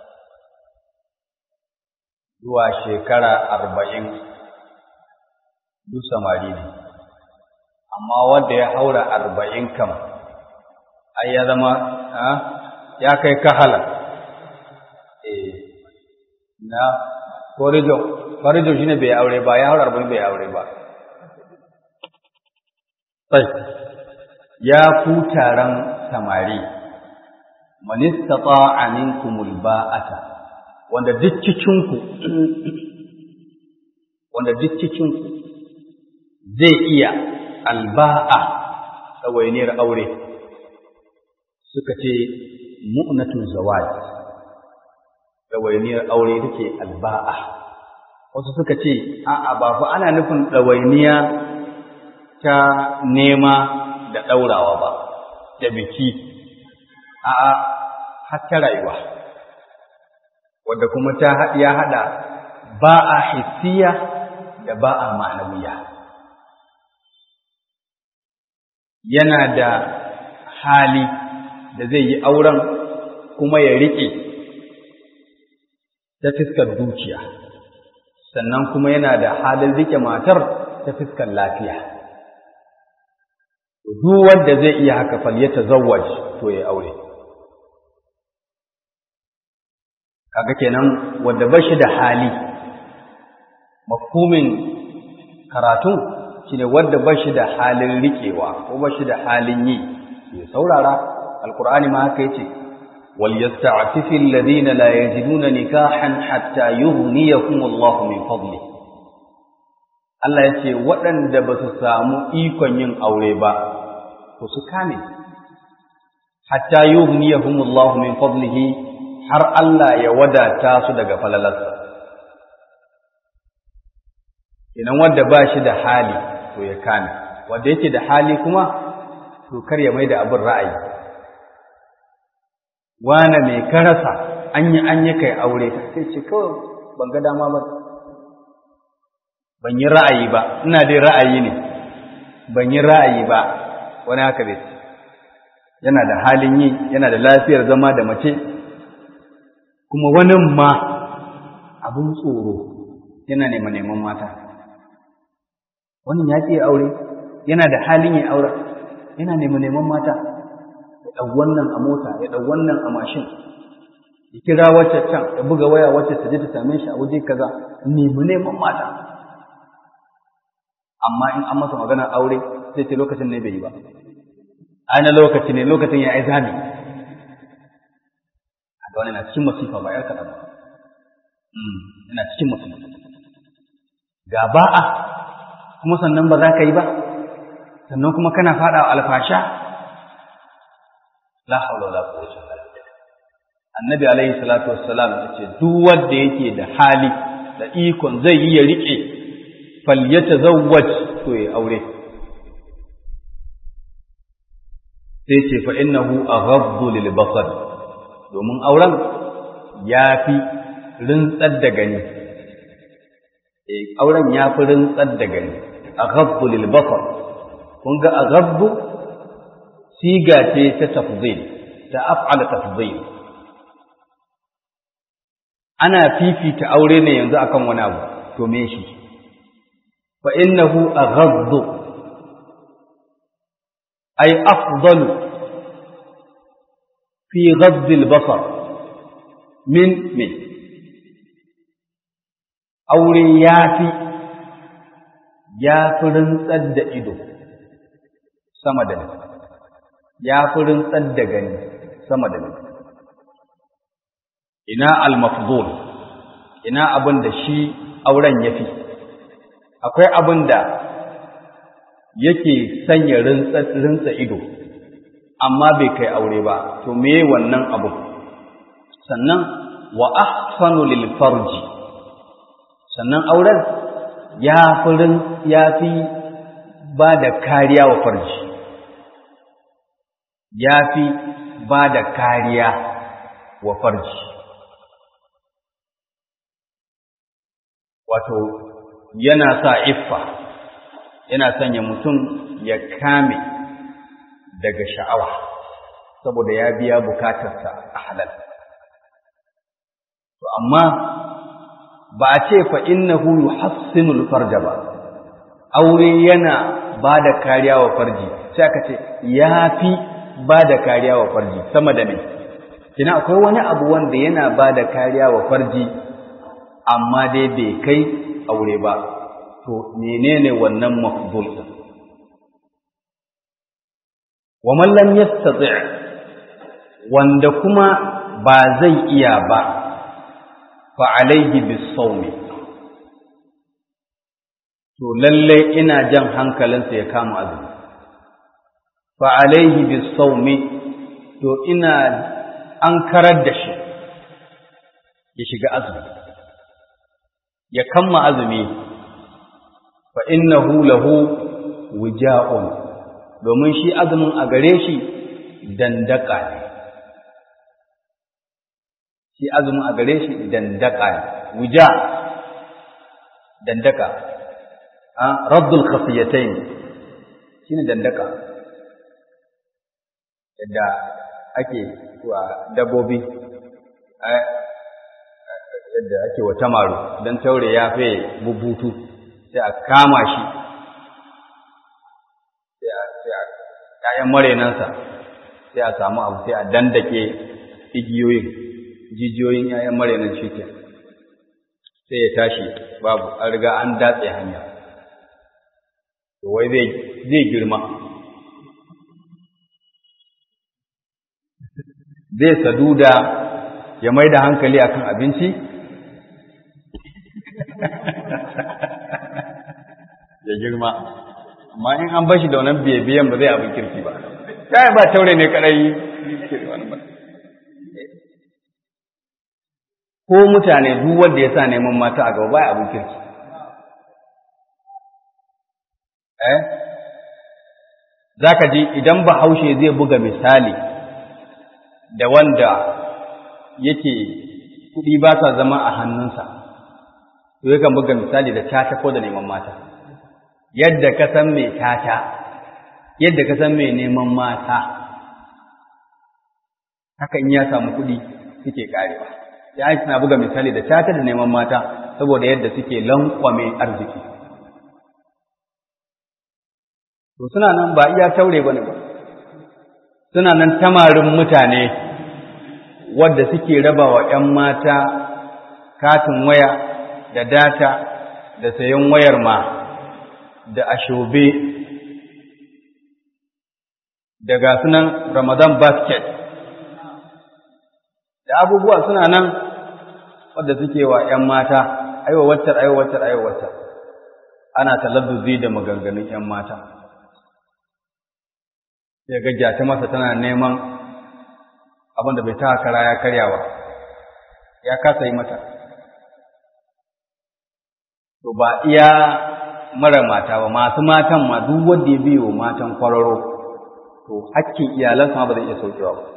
zuwa shekara arba'in duk samari ne amma wanda ya haura arba'in kam ai ya zama ya kai kahala eh na korijo korijo shine bai aure ba ya haura arba'in bai aure ba sai ya ku taron samari man istata'a minkumul ba'ata wanda duk cikinku wanda duk cikinku zai iya alba'a tsawainiyar aure suka ce mu'natun zawaj tsawainiyar aure take alba'a wasu suka ce a'a ba fa ana nufin tsawainiya ta nema da ɗaurawa ba da biki a'a har ta rayuwa wadda kuma ta ya haɗa ba a hissiya da ba a ma'anawiya yana da hali da zai yi auren kuma ya riƙe ta fiskar dukiya sannan kuma yana da halin riƙe matar ta fiskar lafiya duk wanda zai iya haka fal ya tazawwaj to ya aure kaga kenan wanda ba shi da hali mafhumin karatu shine wanda ba shi da halin riƙewa ko ba shi da halin yi ya saurara alqur'ani ma haka yace wal yasta'fifi alladhina la yajiduna nikahan hatta yughniyahum Allahu min fadli Allah yace waɗanda ba su samu ikon yin aure ba to su kame hatta yughniyahum Allahu min fadlihi har Allah ya wadata su daga falalarsa idan wanda ba shi da hali to ya kame wanda yake da hali kuma to kar ya mai da abin ra'ayi wane mai karasa an yi an yi kai aure sai ce kawai ban ga dama ba ban yi ra'ayi ba ina dai ra'ayi ne ban yi ra'ayi ba wani haka zai yana da halin yi yana da lafiyar zama da mace kuma wani ma abin tsoro yana neman neman mata wannan ya ce aure yana da halin ya aure yana neman neman mata ya ɗau wannan a mota ya ɗau wannan a mashin ya kira wacce can ya buga waya wacce ta je ta same shi a waje kaza nemi neman mata amma in an masa maganar aure sai ce lokacin ne bai yi ba ana lokaci ne lokacin ya yi zami ga wani na cikin masifa ba yar kaɗan ba yana cikin masifa ga ba'a kuma sannan ba za ka yi ba sannan kuma kana faɗa alfasha la haula wala quwwata illa billah annabi alaihi salatu wassalam yace duk wanda yake da hali da ikon zai yi ya rike falyatazawwaj to ya aure sai ce fa innahu aghaddu lil basar domin auren ya fi rintsar da gani auren ya fi rintsar da gani aghaddu lil basar kun ga aghaddu siga ce ta tafdhil ta af'ala tafdhil ana fifita aure ne yanzu akan wani abu to me shi fa innahu aghaddu ay afdalu fi ghadd al-basar min min aure yafi ya fi rintsar da ido sama da ni ya fi rintsar da gani sama da ni ina al-mafdul ina abin da shi auren yafi akwai abin da yake sanya rintsa ido amma bai kai aure ba to me wannan abu sannan wa ahsanu lil farji sannan auren ya fi ya fi ba da kariya wa farji ya fi ba da kariya wa farji wato yana sa iffa yana sanya mutum ya kame daga sha'awa saboda ya biya bukatarsa a halal to amma ba a ce fa innahu yuhassinul farja ba aure yana ba da kariya wa farji sai aka ce ya fi ba da kariya wa farji sama da me kina akwai wani abu wanda yana ba da kariya wa farji amma dai bai kai aure ba to menene wannan mafdul din wa man lam yastati' wanda kuma ba zai iya ba fa alaihi bis-sawmi to lalle ina jan hankalinsa ya kama azumi fa alaihi bis-sawmi to ina an karar da shi ya shiga azumi ya kamma azumi fa innahu lahu wija'un domin shi azumin a gare shi dandaka ne shi azumin a gare shi dandaka ne wija dandaka a raddul khafiyatayn shine dandaka yadda ake wa dabbobi yadda ake wa tamaru don taure ya fe bubutu sai a kama shi sai a ‘ya'yan marenansa sai a samu abu sai a dandake igiyoyin jijiyoyin ‘ya'yan marenan shi ke sai ya tashi babu an riga an datse hanya to wai zai girma zai saduda ya mai da hankali akan abinci ya girma amma in an bashi da wannan biyan ba zai abin kirki ba kai ba taure ne kadai ko mutane duk wanda ya sa neman mata a gaba ba abin kirki eh zaka ji idan bahaushe zai buga misali da wanda yake kuɗi ba sa zama a hannunsa to yakan buga misali da tata ko da neman mata yadda ka san mai tata yadda ka san mai neman mata haka in ya samu kuɗi suke karewa sai an na buga misali da tata da neman mata saboda yadda suke lankwame arziki to suna nan ba iya taure bane ba suna nan tamarin mutane wadda suke raba wa ‘yan mata katin waya da data da sayan wayar ma da ashobe da gasunan Ramadan basket da abubuwa suna nan wadda suke wa ‘yan mata aiwa waccar aiwa waccar aiwa waccar ana talabbuzi da maganganun ‘yan mata sai ga ta masa tana neman abin da bai ta kara ya karyawa ya kasa yi mata to ba iya mara mata ba masu matan ma duk wanda ya biyo matan kwararo to hakkin iyalansa ba zai iya saukewa ba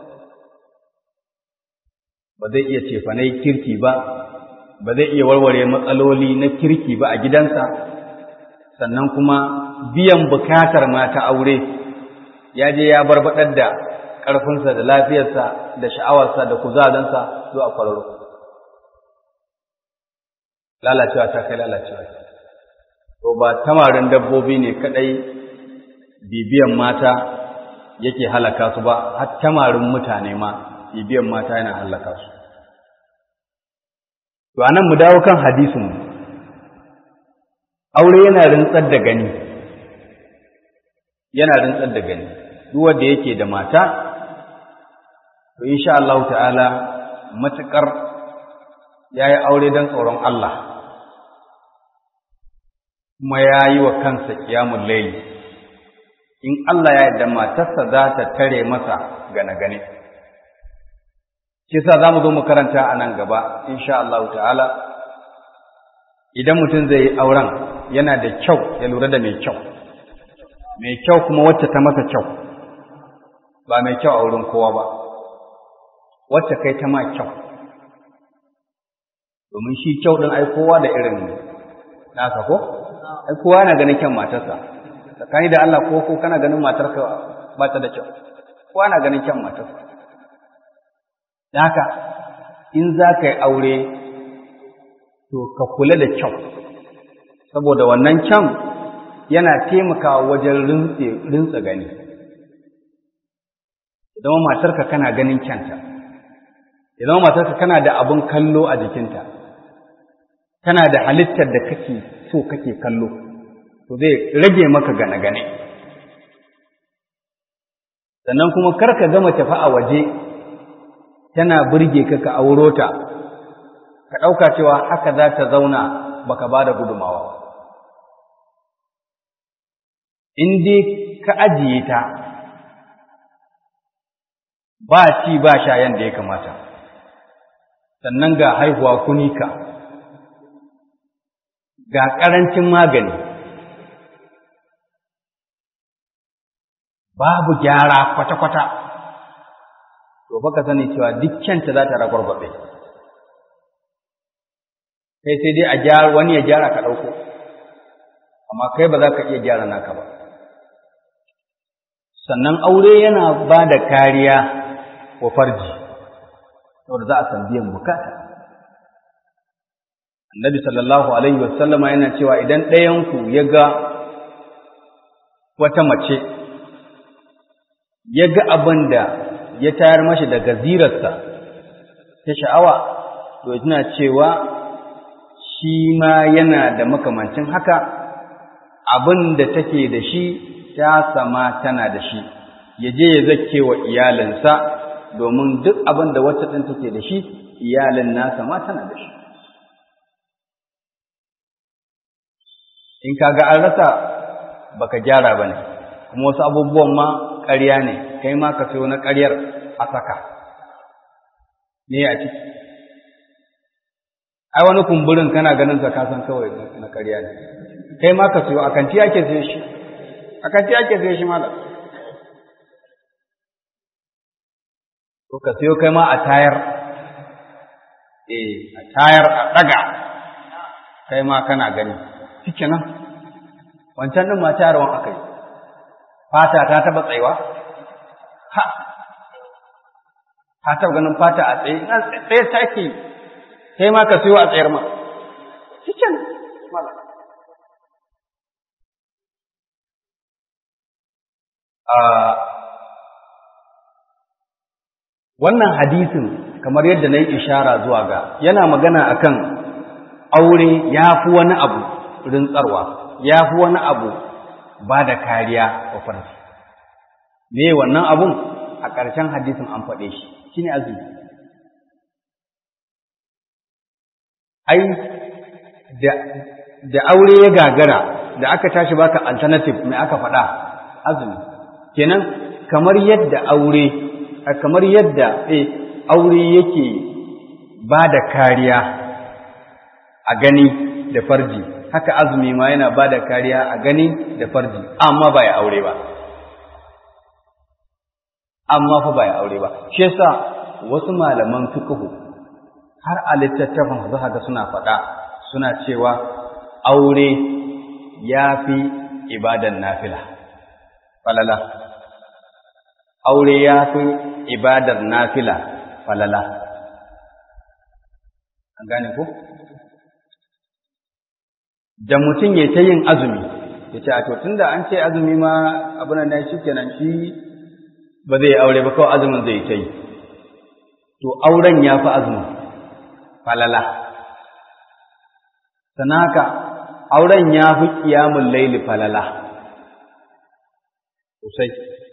ba zai iya cefanai kirki ba ba zai iya warware matsaloli na kirki ba a gidansa sannan kuma biyan bukatar mata aure ya je ya barbaɗar da ƙarfinsa da lafiyarsa da sha'awarsa da kuzarinsa zuwa kwararo lalacewa ta kai lalacewa to ba tamarin dabbobi ne kadai bibiyan mata yake halaka su ba har tamarin mutane ma bibiyan mata yana halaka su to anan mu dawo kan hadisin aure yana rintsar da gani yana rintsar da gani duk wanda yake da mata to insha Allah ta'ala matukar yayi aure dan tsoron Allah kuma ya yi wa kansa kiyamun laili in Allah ya yarda matarsa za ta tare masa gane-gane shi sa za mu zo mu karanta a nan gaba insha Allah ta'ala idan mutum zai yi auren yana da kyau ya lura da mai kyau mai kyau kuma wacce ta masa kyau ba mai kyau a wurin kowa ba wacce kai ta ma kyau domin shi kyau ɗin ai kowa da irin nasa ko ai kowa yana ganin kyan matarsa tsakani da Allah ko ko kana ganin matarka ba ta da kyau kowa na ganin kyan matarsa da haka in za ka yi aure to ka kula da kyau saboda wannan kyan yana taimakawa wajen rintsa gani idan matarka kana ganin kyanta idan matarka kana da abin kallo a jikinta tana da halittar da kake so kake kallo to zai rage maka gane-gane sannan kuma karka gama tafi a waje tana burge ka ka auro ta ka ɗauka cewa haka za ta zauna baka ba da gudumawa in dai ka ajiye ta ba ci ba sha yanda ya kamata sannan ga haihuwa kunika ga ƙarancin magani babu gyara kwata-kwata to baka sani cewa dukkanta za ta ragwargwabe kai sai dai a gyara wani ya gyara ka ɗauko amma kai ba za ka iya gyara naka ba sannan aure yana ba da kariya wa farji saboda za a san biyan bukata annabi sallallahu alaihi wasallama yana cewa idan ɗayanku ya ga wata mace ya ga abin da ya tayar mashi da gazirarsa ta sha'awa to tana cewa shi ma yana da makamancin haka abin da take da shi ta sama tana da shi ya je ya zake wa iyalinsa domin duk abin da wacce ɗin take da shi iyalin nasa ma tana da shi in kaga an rasa baka gyara ba ne kuma wasu abubuwan ma ƙarya ne kai ma ka sayo na ƙaryar a saka ne a ciki ai wani kumburin kana ganin sa kasan kawai na ƙarya ne kai ma ka sayo a kanti ake sayo shi a kanti ake sayo shi malam ko ka sayo kai ma a tayar eh a tayar a ɗaga kai ma kana gani shike nan wancan ɗin ma tayarwan aka yi fata ta taɓa tsayuwa ha ta taɓa ganin fata a tsaye na tsaye take sai ma ka siyo a tsayar ma shike nan wannan hadisin kamar yadda na yi ishara zuwa ga yana magana akan aure ya fi wani abu rintsarwa ya fi wani abu ba da kariya wa farji me wannan abun a ƙarshen hadisin an faɗe shi shine azumi ai da da aure ya gagara da aka tashi baka alternative mai aka faɗa azumi kenan kamar yadda aure kamar yadda eh aure yake ba da kariya a gani da farji haka azumi ma yana ba da kariya a gani da farji amma ba ya aure ba amma fa ba ya aure ba shi yasa wasu malaman fiqhu har a littattafan za ga suna faɗa suna cewa aure ya fi ibadan nafila falala aure ya fi ibadar nafila falala an gane ko da mutum ya ta yin azumi ya ce a to tunda an ce azumi ma abin da shi kenan shi ba zai aure ba kawai azumin zai ta yi to auren ya fi azumin falala sana haka auren ya fi ƙiyamun laili falala sosai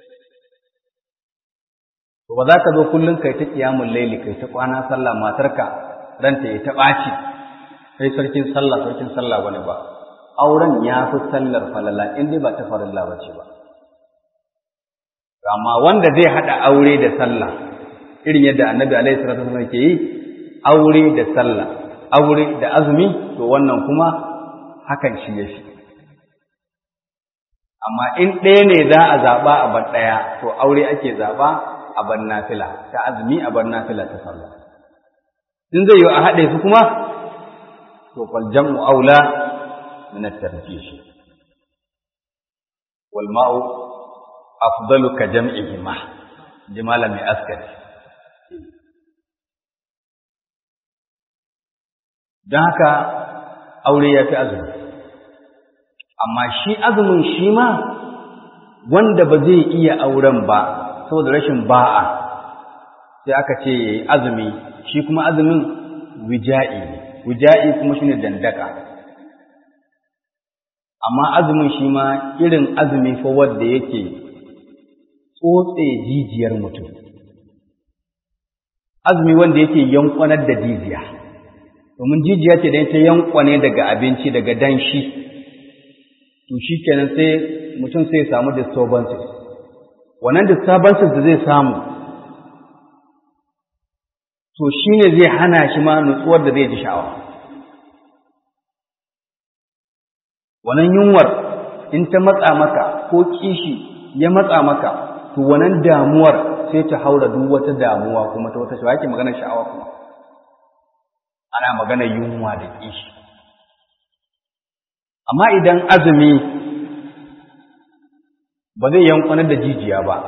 to ba za ka zo kullum kai ta ƙiyamun laili kai ta kwana sallah matarka ranta ya ta ɓaci kai sarkin sallah sarkin sallah wani ba auren ya fi sallar falala in dai ba ta farilla ba ce ba amma wanda zai haɗa aure da sallah irin yadda annabi alaihi salatu wasallam ke yi aure da sallah aure da azumi to wannan kuma hakan shi ya fi amma in ɗaya ne za a zaɓa a bar ɗaya to aure ake zaɓa a bar nafila ta azumi a bar nafila ta sallah in zai yi a haɗe su kuma to fal jam'u aula min at-tarjih wal ma'u afdalu ka jam'ihima jimala mai askari don haka aure ya fi azumi amma shi azumin shi ma wanda ba zai iya auren ba saboda rashin ba'a sai aka ce ya yi azumi shi kuma azumin wija'i wija'i kuma shi ne dandaka amma azumin shi ma irin azumi fa wadda yake tsotse jijiyar mutum azumi wanda yake yankwanar da jijiya domin jijiya ce da ta yankwane daga abinci daga danshi to shi kenan sai mutum sai samu disturbances wannan disturbances da zai samu to shi ne zai hana shi ma nutsuwar da zai ji sha'awa wannan yunwar in ta matsa maka ko kishi ya matsa maka to wannan damuwar sai ta haura duk wata damuwa kuma ta wata sha'awa ake maganar sha'awa kuma ana maganar yunwa da kishi amma idan azumi ba zai yankunar da jijiya ba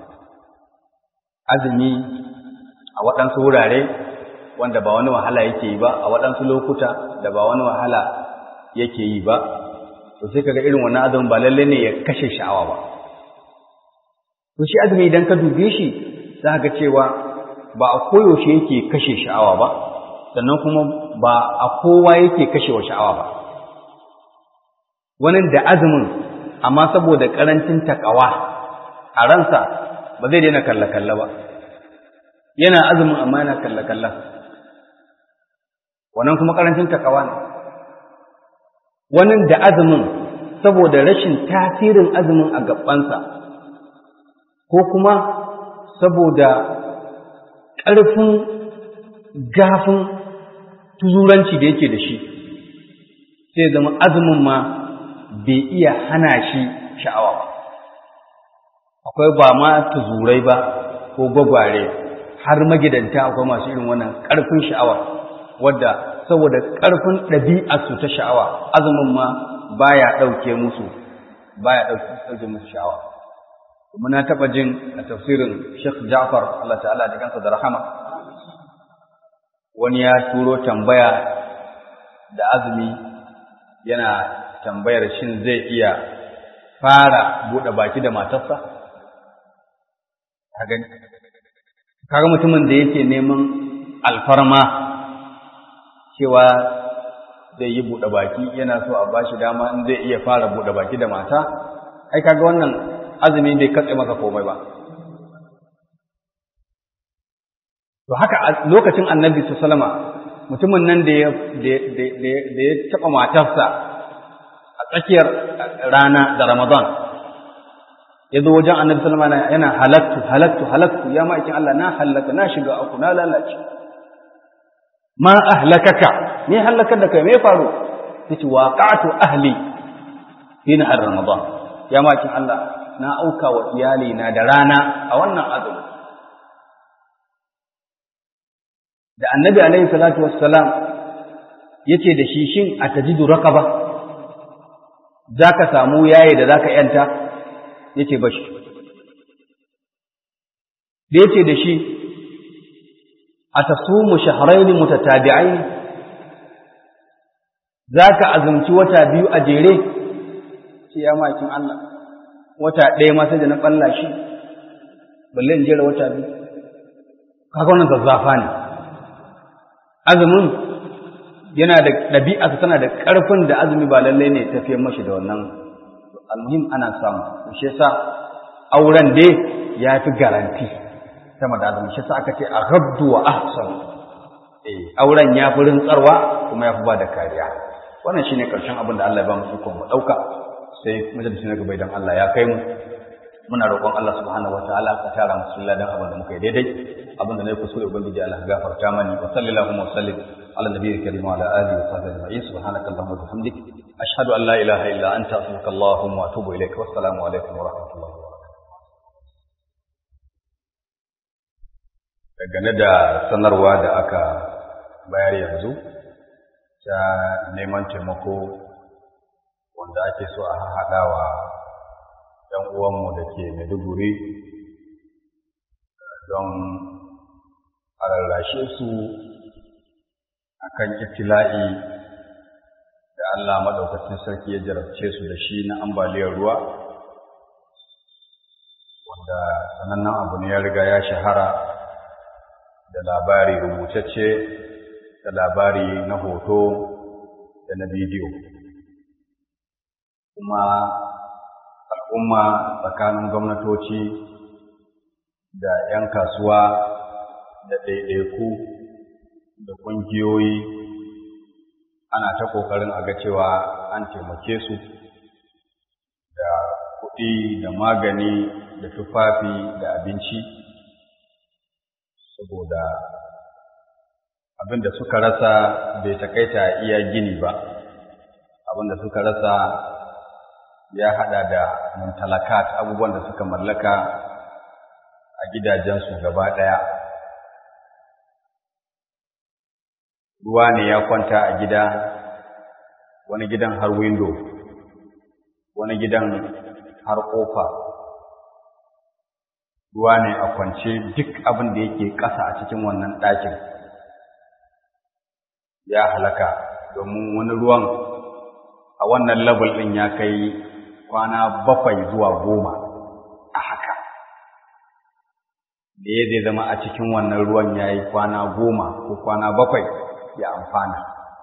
azumi a waɗansu wurare wanda ba wani wahala yake yi ba a waɗansu lokuta da ba wani wahala yake yi ba to sai kaga irin wannan azumin ba lalle ne ya kashe sha'awa ba to shi azumi idan ka dube shi za ka cewa ba a koyaushe yake kashe sha'awa ba sannan kuma ba a kowa yake kashe wa sha'awa ba wani da azumin amma saboda karancin takawa a ransa ba zai daina kalle-kalle ba yana azumin amma yana kalle-kalle wannan kuma karancin takawa ne wani da azumin saboda rashin tasirin azumin a gabansa ko kuma saboda ƙarfin gafin tuzuranci da yake da shi sai zama azumin ma bai iya hana shi sha'awa ba akwai ba ma tuzurai ba ko gwagware har magidanta akwai masu irin wannan ƙarfin sha'awa wadda saboda ƙarfin ɗabi'arsu ta sha'awa azumin ma baya ɗauke musu baya ɗauke musu sha'awa kuma na taɓa jin a tafsirin Sheikh Ja'far Allah ta'ala da kansa da rahama wani ya turo tambaya da azumi yana tambayar shin zai iya fara buɗe baki da matarsa kaga mutumin da yake neman alfarma cewa zai yi buɗe baki yana so a bashi dama in zai iya fara buɗe baki da mata ai kaga wannan azumi bai katse masa komai ba to haka lokacin annabi sallama mutumin nan da ya da ya taɓa matarsa a tsakiyar rana da ramadan ya zo wajen annabi sallama yana halattu halattu halattu ya ma'aikin Allah na halaka na shiga aku na lalace ma ahlakaka me halakar da kai me faru yace waqa'tu ahli fi nahar ramadan ya ma'aikin Allah na auka wa iyali na da rana a wannan azumi da annabi alaihi salatu wassalam yace da shi shin atajidu raqaba zaka samu yaye da zaka yanta yace bashi da yace da shi atasumu shahrayn mutatabi'ain zaka azumci wata biyu a jere ce ya makin Allah wata ɗaya ma sai da na ɓalla shi balle in jera wata biyu kaga wannan zazzafa ne azumin yana da ɗabi'a tana da ƙarfin da azumi ba lallai ne tafiyar mashi da wannan almuhim ana samu shi yasa auren dai ya fi garanti sama da azumi shi yasa aka ce a gabdu wa ahsan eh auren ya fi rintsarwa kuma ya fi ba da kariya wannan shine karshen abin da Allah ya ba mu ikon mu dauka sai majalisi na gaba idan Allah ya kai mu muna roƙon Allah subhanahu wataala ka tara mu cikin ladan abin da muka yi daidai abin da na yi kusure ubangiji Allah ya gafarta mani wa sallallahu wa sallim ala nabiyyi karim wa ala alihi wa sahbihi ajma'in subhanaka allahumma wa bihamdik ashhadu an la ilaha illa anta astaghfiruka allahumma wa atubu ilaik wa assalamu alaikum wa rahmatullahi wa barakatuh dangane da sanarwa da aka bayar yanzu ta neman taimako wanda ake so a haɗawa ‘yan uwanmu da ke Maiduguri don a rarrashe su a kan iftila'i da Allah maɗaukacin sarki ya jarabce su da shi na ambaliyar ruwa wanda sanannen abu ne ya riga ya shahara da labari rubutacce da labari na hoto da na bidiyo kuma al'umma tsakanin gwamnatoci da ‘yan kasuwa da ɗaiɗaiku da ƙungiyoyi ana ta ƙoƙarin a ga cewa an taimake su da kuɗi da magani da tufafi da abinci saboda abin da suka rasa bai takaita iya gini ba abin da suka rasa ya hada da mumtalakat abubuwan da suka mallaka a gidajensu gaba ɗaya ruwa ne ya kwanta a gida wani gidan har windo wani gidan har ƙofa ruwa ne a kwance duk abin da yake ƙasa a cikin wannan ɗakin ya halaka domin wani ruwan a wannan level ɗin ya kai kwana bakwai zuwa goma a haka da ya zai zama a cikin wannan ruwan ya yi kwana goma ko kwana bakwai ya amfana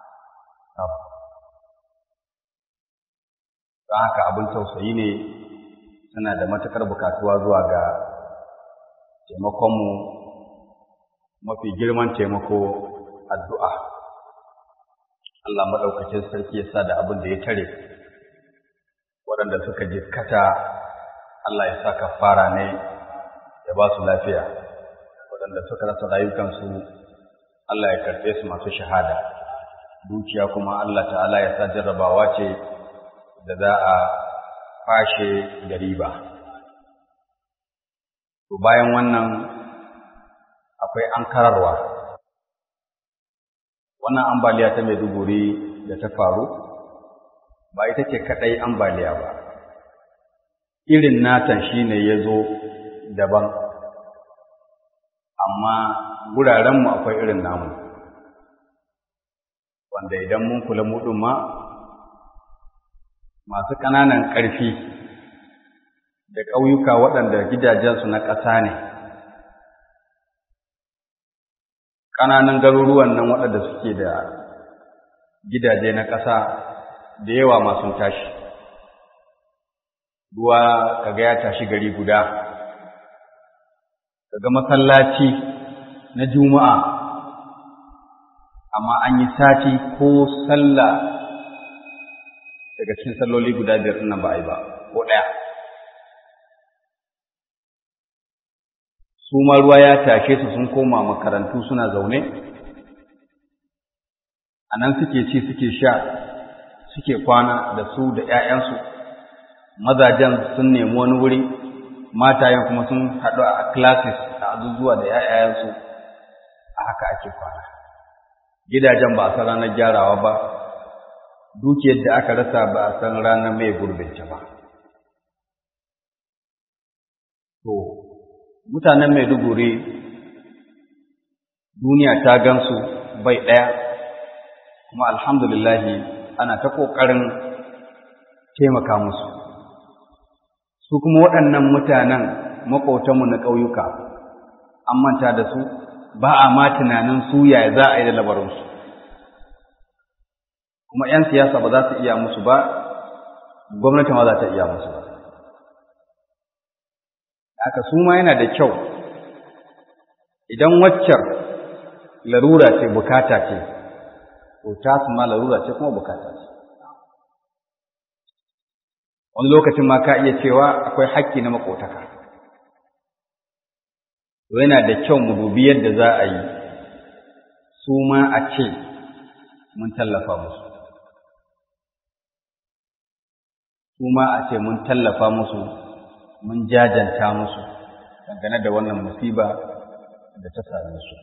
ta haka abin tausayi ne suna da matuƙar bukatuwa zuwa ga taimakonmu mafi girman taimako addu'a Allah maɗaukacin sarki ya sa da abin da ya tare waɗanda suka jikkata Allah ya sa kafara ne ya ba su lafiya waɗanda suka rasa rayukansu Allah ya karɓe su masu shahada dukiya kuma Allah ta'ala ya sa jarrabawa ce da za a fashe da riba to bayan wannan akwai ankararwa wannan ambaliya ta Maiduguri da ta faru ba ita ce kaɗai ambaliya ba, irin natan shi ne ya zo daban, amma gurarenmu akwai irin namu, wanda idan mun kula muɗin ma masu ƙananan ƙarfi da ƙauyuka waɗanda gidajensu na ƙasa ne, ƙananan garuruwan nan waɗanda suke da gidaje na ƙasa da yawa masu tashi ruwa kaga ya tashi gari guda kaga masallaci na juma'a amma an yi sati ko sallah daga cikin salloli guda biyar nan ba a yi ba ko ɗaya su ma ruwa ya tashe su sun koma makarantu suna zaune a nan suke ci suke sha suke kwana da su da ‘ya'yansu, mazajen sun nemi wani wuri, matayen kuma sun haɗu a classes a azuzuwa da ‘ya'yansu, a haka ake kwana. Gidajen ba a san ranar gyarawa ba, dukiyar da aka rasa ba a san ranar mai gurbinta ba. To, mutanen Maiduguri duniya ta gansu bai ɗaya, kuma alhamdulillahi ana ta ƙoƙarin taimaka musu su kuma waɗannan mutanen maƙotanmu na ƙauyuka an manta da su ba a ma tunanin su yaya za a yi da labarinsu kuma 'yan siyasa ba za su iya musu ba gwamnati ma za ta iya musu ba haka su ma yana da kyau idan waccar larura ce bukata ce to ta su ma larura ce kuma bukata ce wani lokacin ma ka iya cewa akwai haƙƙi na makotaka to yana da kyau mu dubi yadda za a yi su ma a ce mun tallafa musu su ma a ce mun tallafa musu mun jajanta musu dangane da wannan musiba da ta same su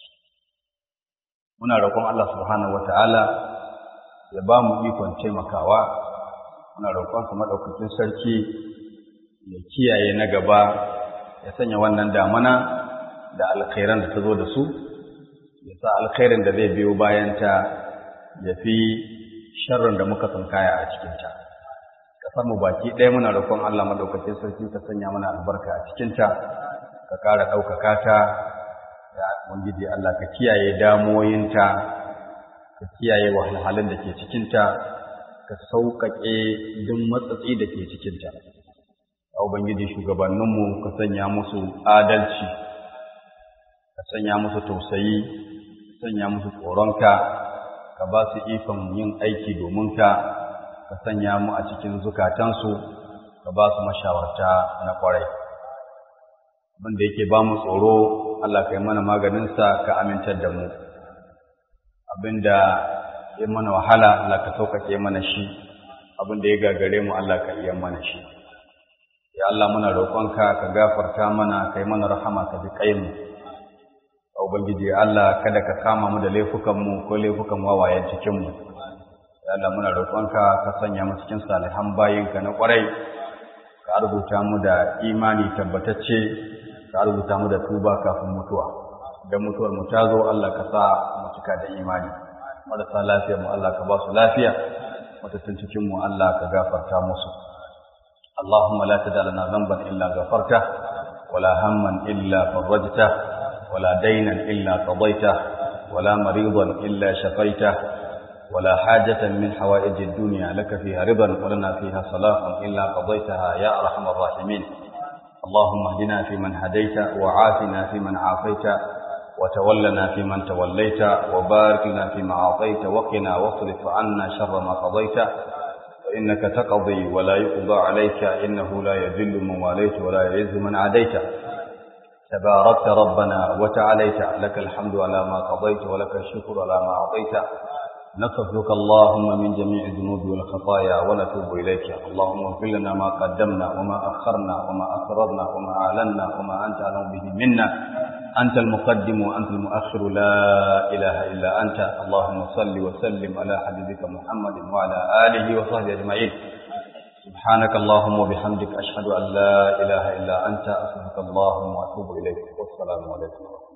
muna roƙon Allah subhanahu wata'ala ya ba mu ikon taimakawa muna roƙonsa maɗaukakin sarki ya kiyaye na gaba ya sanya wannan damana da alkhairan da ta zo da su ya sa alkhairin da zai biyo bayanta ya fi sharrin da muka tsinkaya a cikinta ƙasar mu baki ɗaya muna roƙon Allah maɗaukakin sarki ka sanya mana albarka a cikinta ka ƙara ɗaukaka ta ya ubangiji Allah ka kiyaye damoyinta ka kiyaye wahalhalun da ke cikinta ka sauƙaƙe duk matsatsi da ke cikinta ya ubangiji shugabanninmu ka sanya musu adalci ka sanya musu tausayi ka sanya musu tsoronka ka ba su ikon yin aiki domin ka ka sanya mu a cikin zukatansu ka ba su mashawarta na ƙwarai abin da yake ba mu tsoro Allah ka yi mana maganinsa ka amintar da mu abin da ya mana wahala Allah ka sauƙaƙe mana shi abin da ya gagare mu Allah ka iya mana shi ya Allah muna roƙonka ka gafarta mana ka yi mana rahama ka ji kai mu a ubangiji Allah kada ka kama mu da laifukan mu ko laifukan wawayen cikin mu ya Allah muna roƙonka ka sanya mu cikin salihan bayinka na ƙwarai ka rubuta mu da imani tabbatacce ka rubuta mu da tuba kafin mutuwa idan mutuwar mu ta zo Allah ka sa mu cika da imani marasa lafiyar mu Allah ka ba su lafiya matattun cikin mu Allah ka gafarta musu اللهم لا تدع لنا ذنبا إلا غفرته ولا هما إلا فرجته ولا دينا إلا قضيته ولا مريضا إلا شفيته ولا حاجة من حوائج الدنيا لك فيها رضا ولنا فيها صلاح إلا قضيتها يا أرحم الراحمين اللهم اهدنا فيمن هديت وعافنا فيمن عافيت وتولنا فيمن توليت وبارك لنا فيما أعطيت وقنا واصرف عنا شر ما قضيت فإنك تقضي ولا يقضى عليك إنه لا يذل من واليت ولا يعز من عاديت تباركت ربنا وتعاليت لك الحمد على ما قضيت ولك الشكر على ما أعطيت نستغفرك اللهم من جميع الذنوب والخطايا ونتوب إليك اللهم اغفر لنا ما قدمنا وما أخرنا وما أسررنا وما أعلنا وما أنت أعلم به منا أنت المقدم وأنت المؤخر لا إله إلا أنت اللهم صل وسلم على حبيبك محمد وعلى آله وصحبه أجمعين سبحانك اللهم وبحمدك أشهد أن لا إله إلا أنت أستغفرك اللهم وأتوب إليك والسلام عليكم ورحمة الله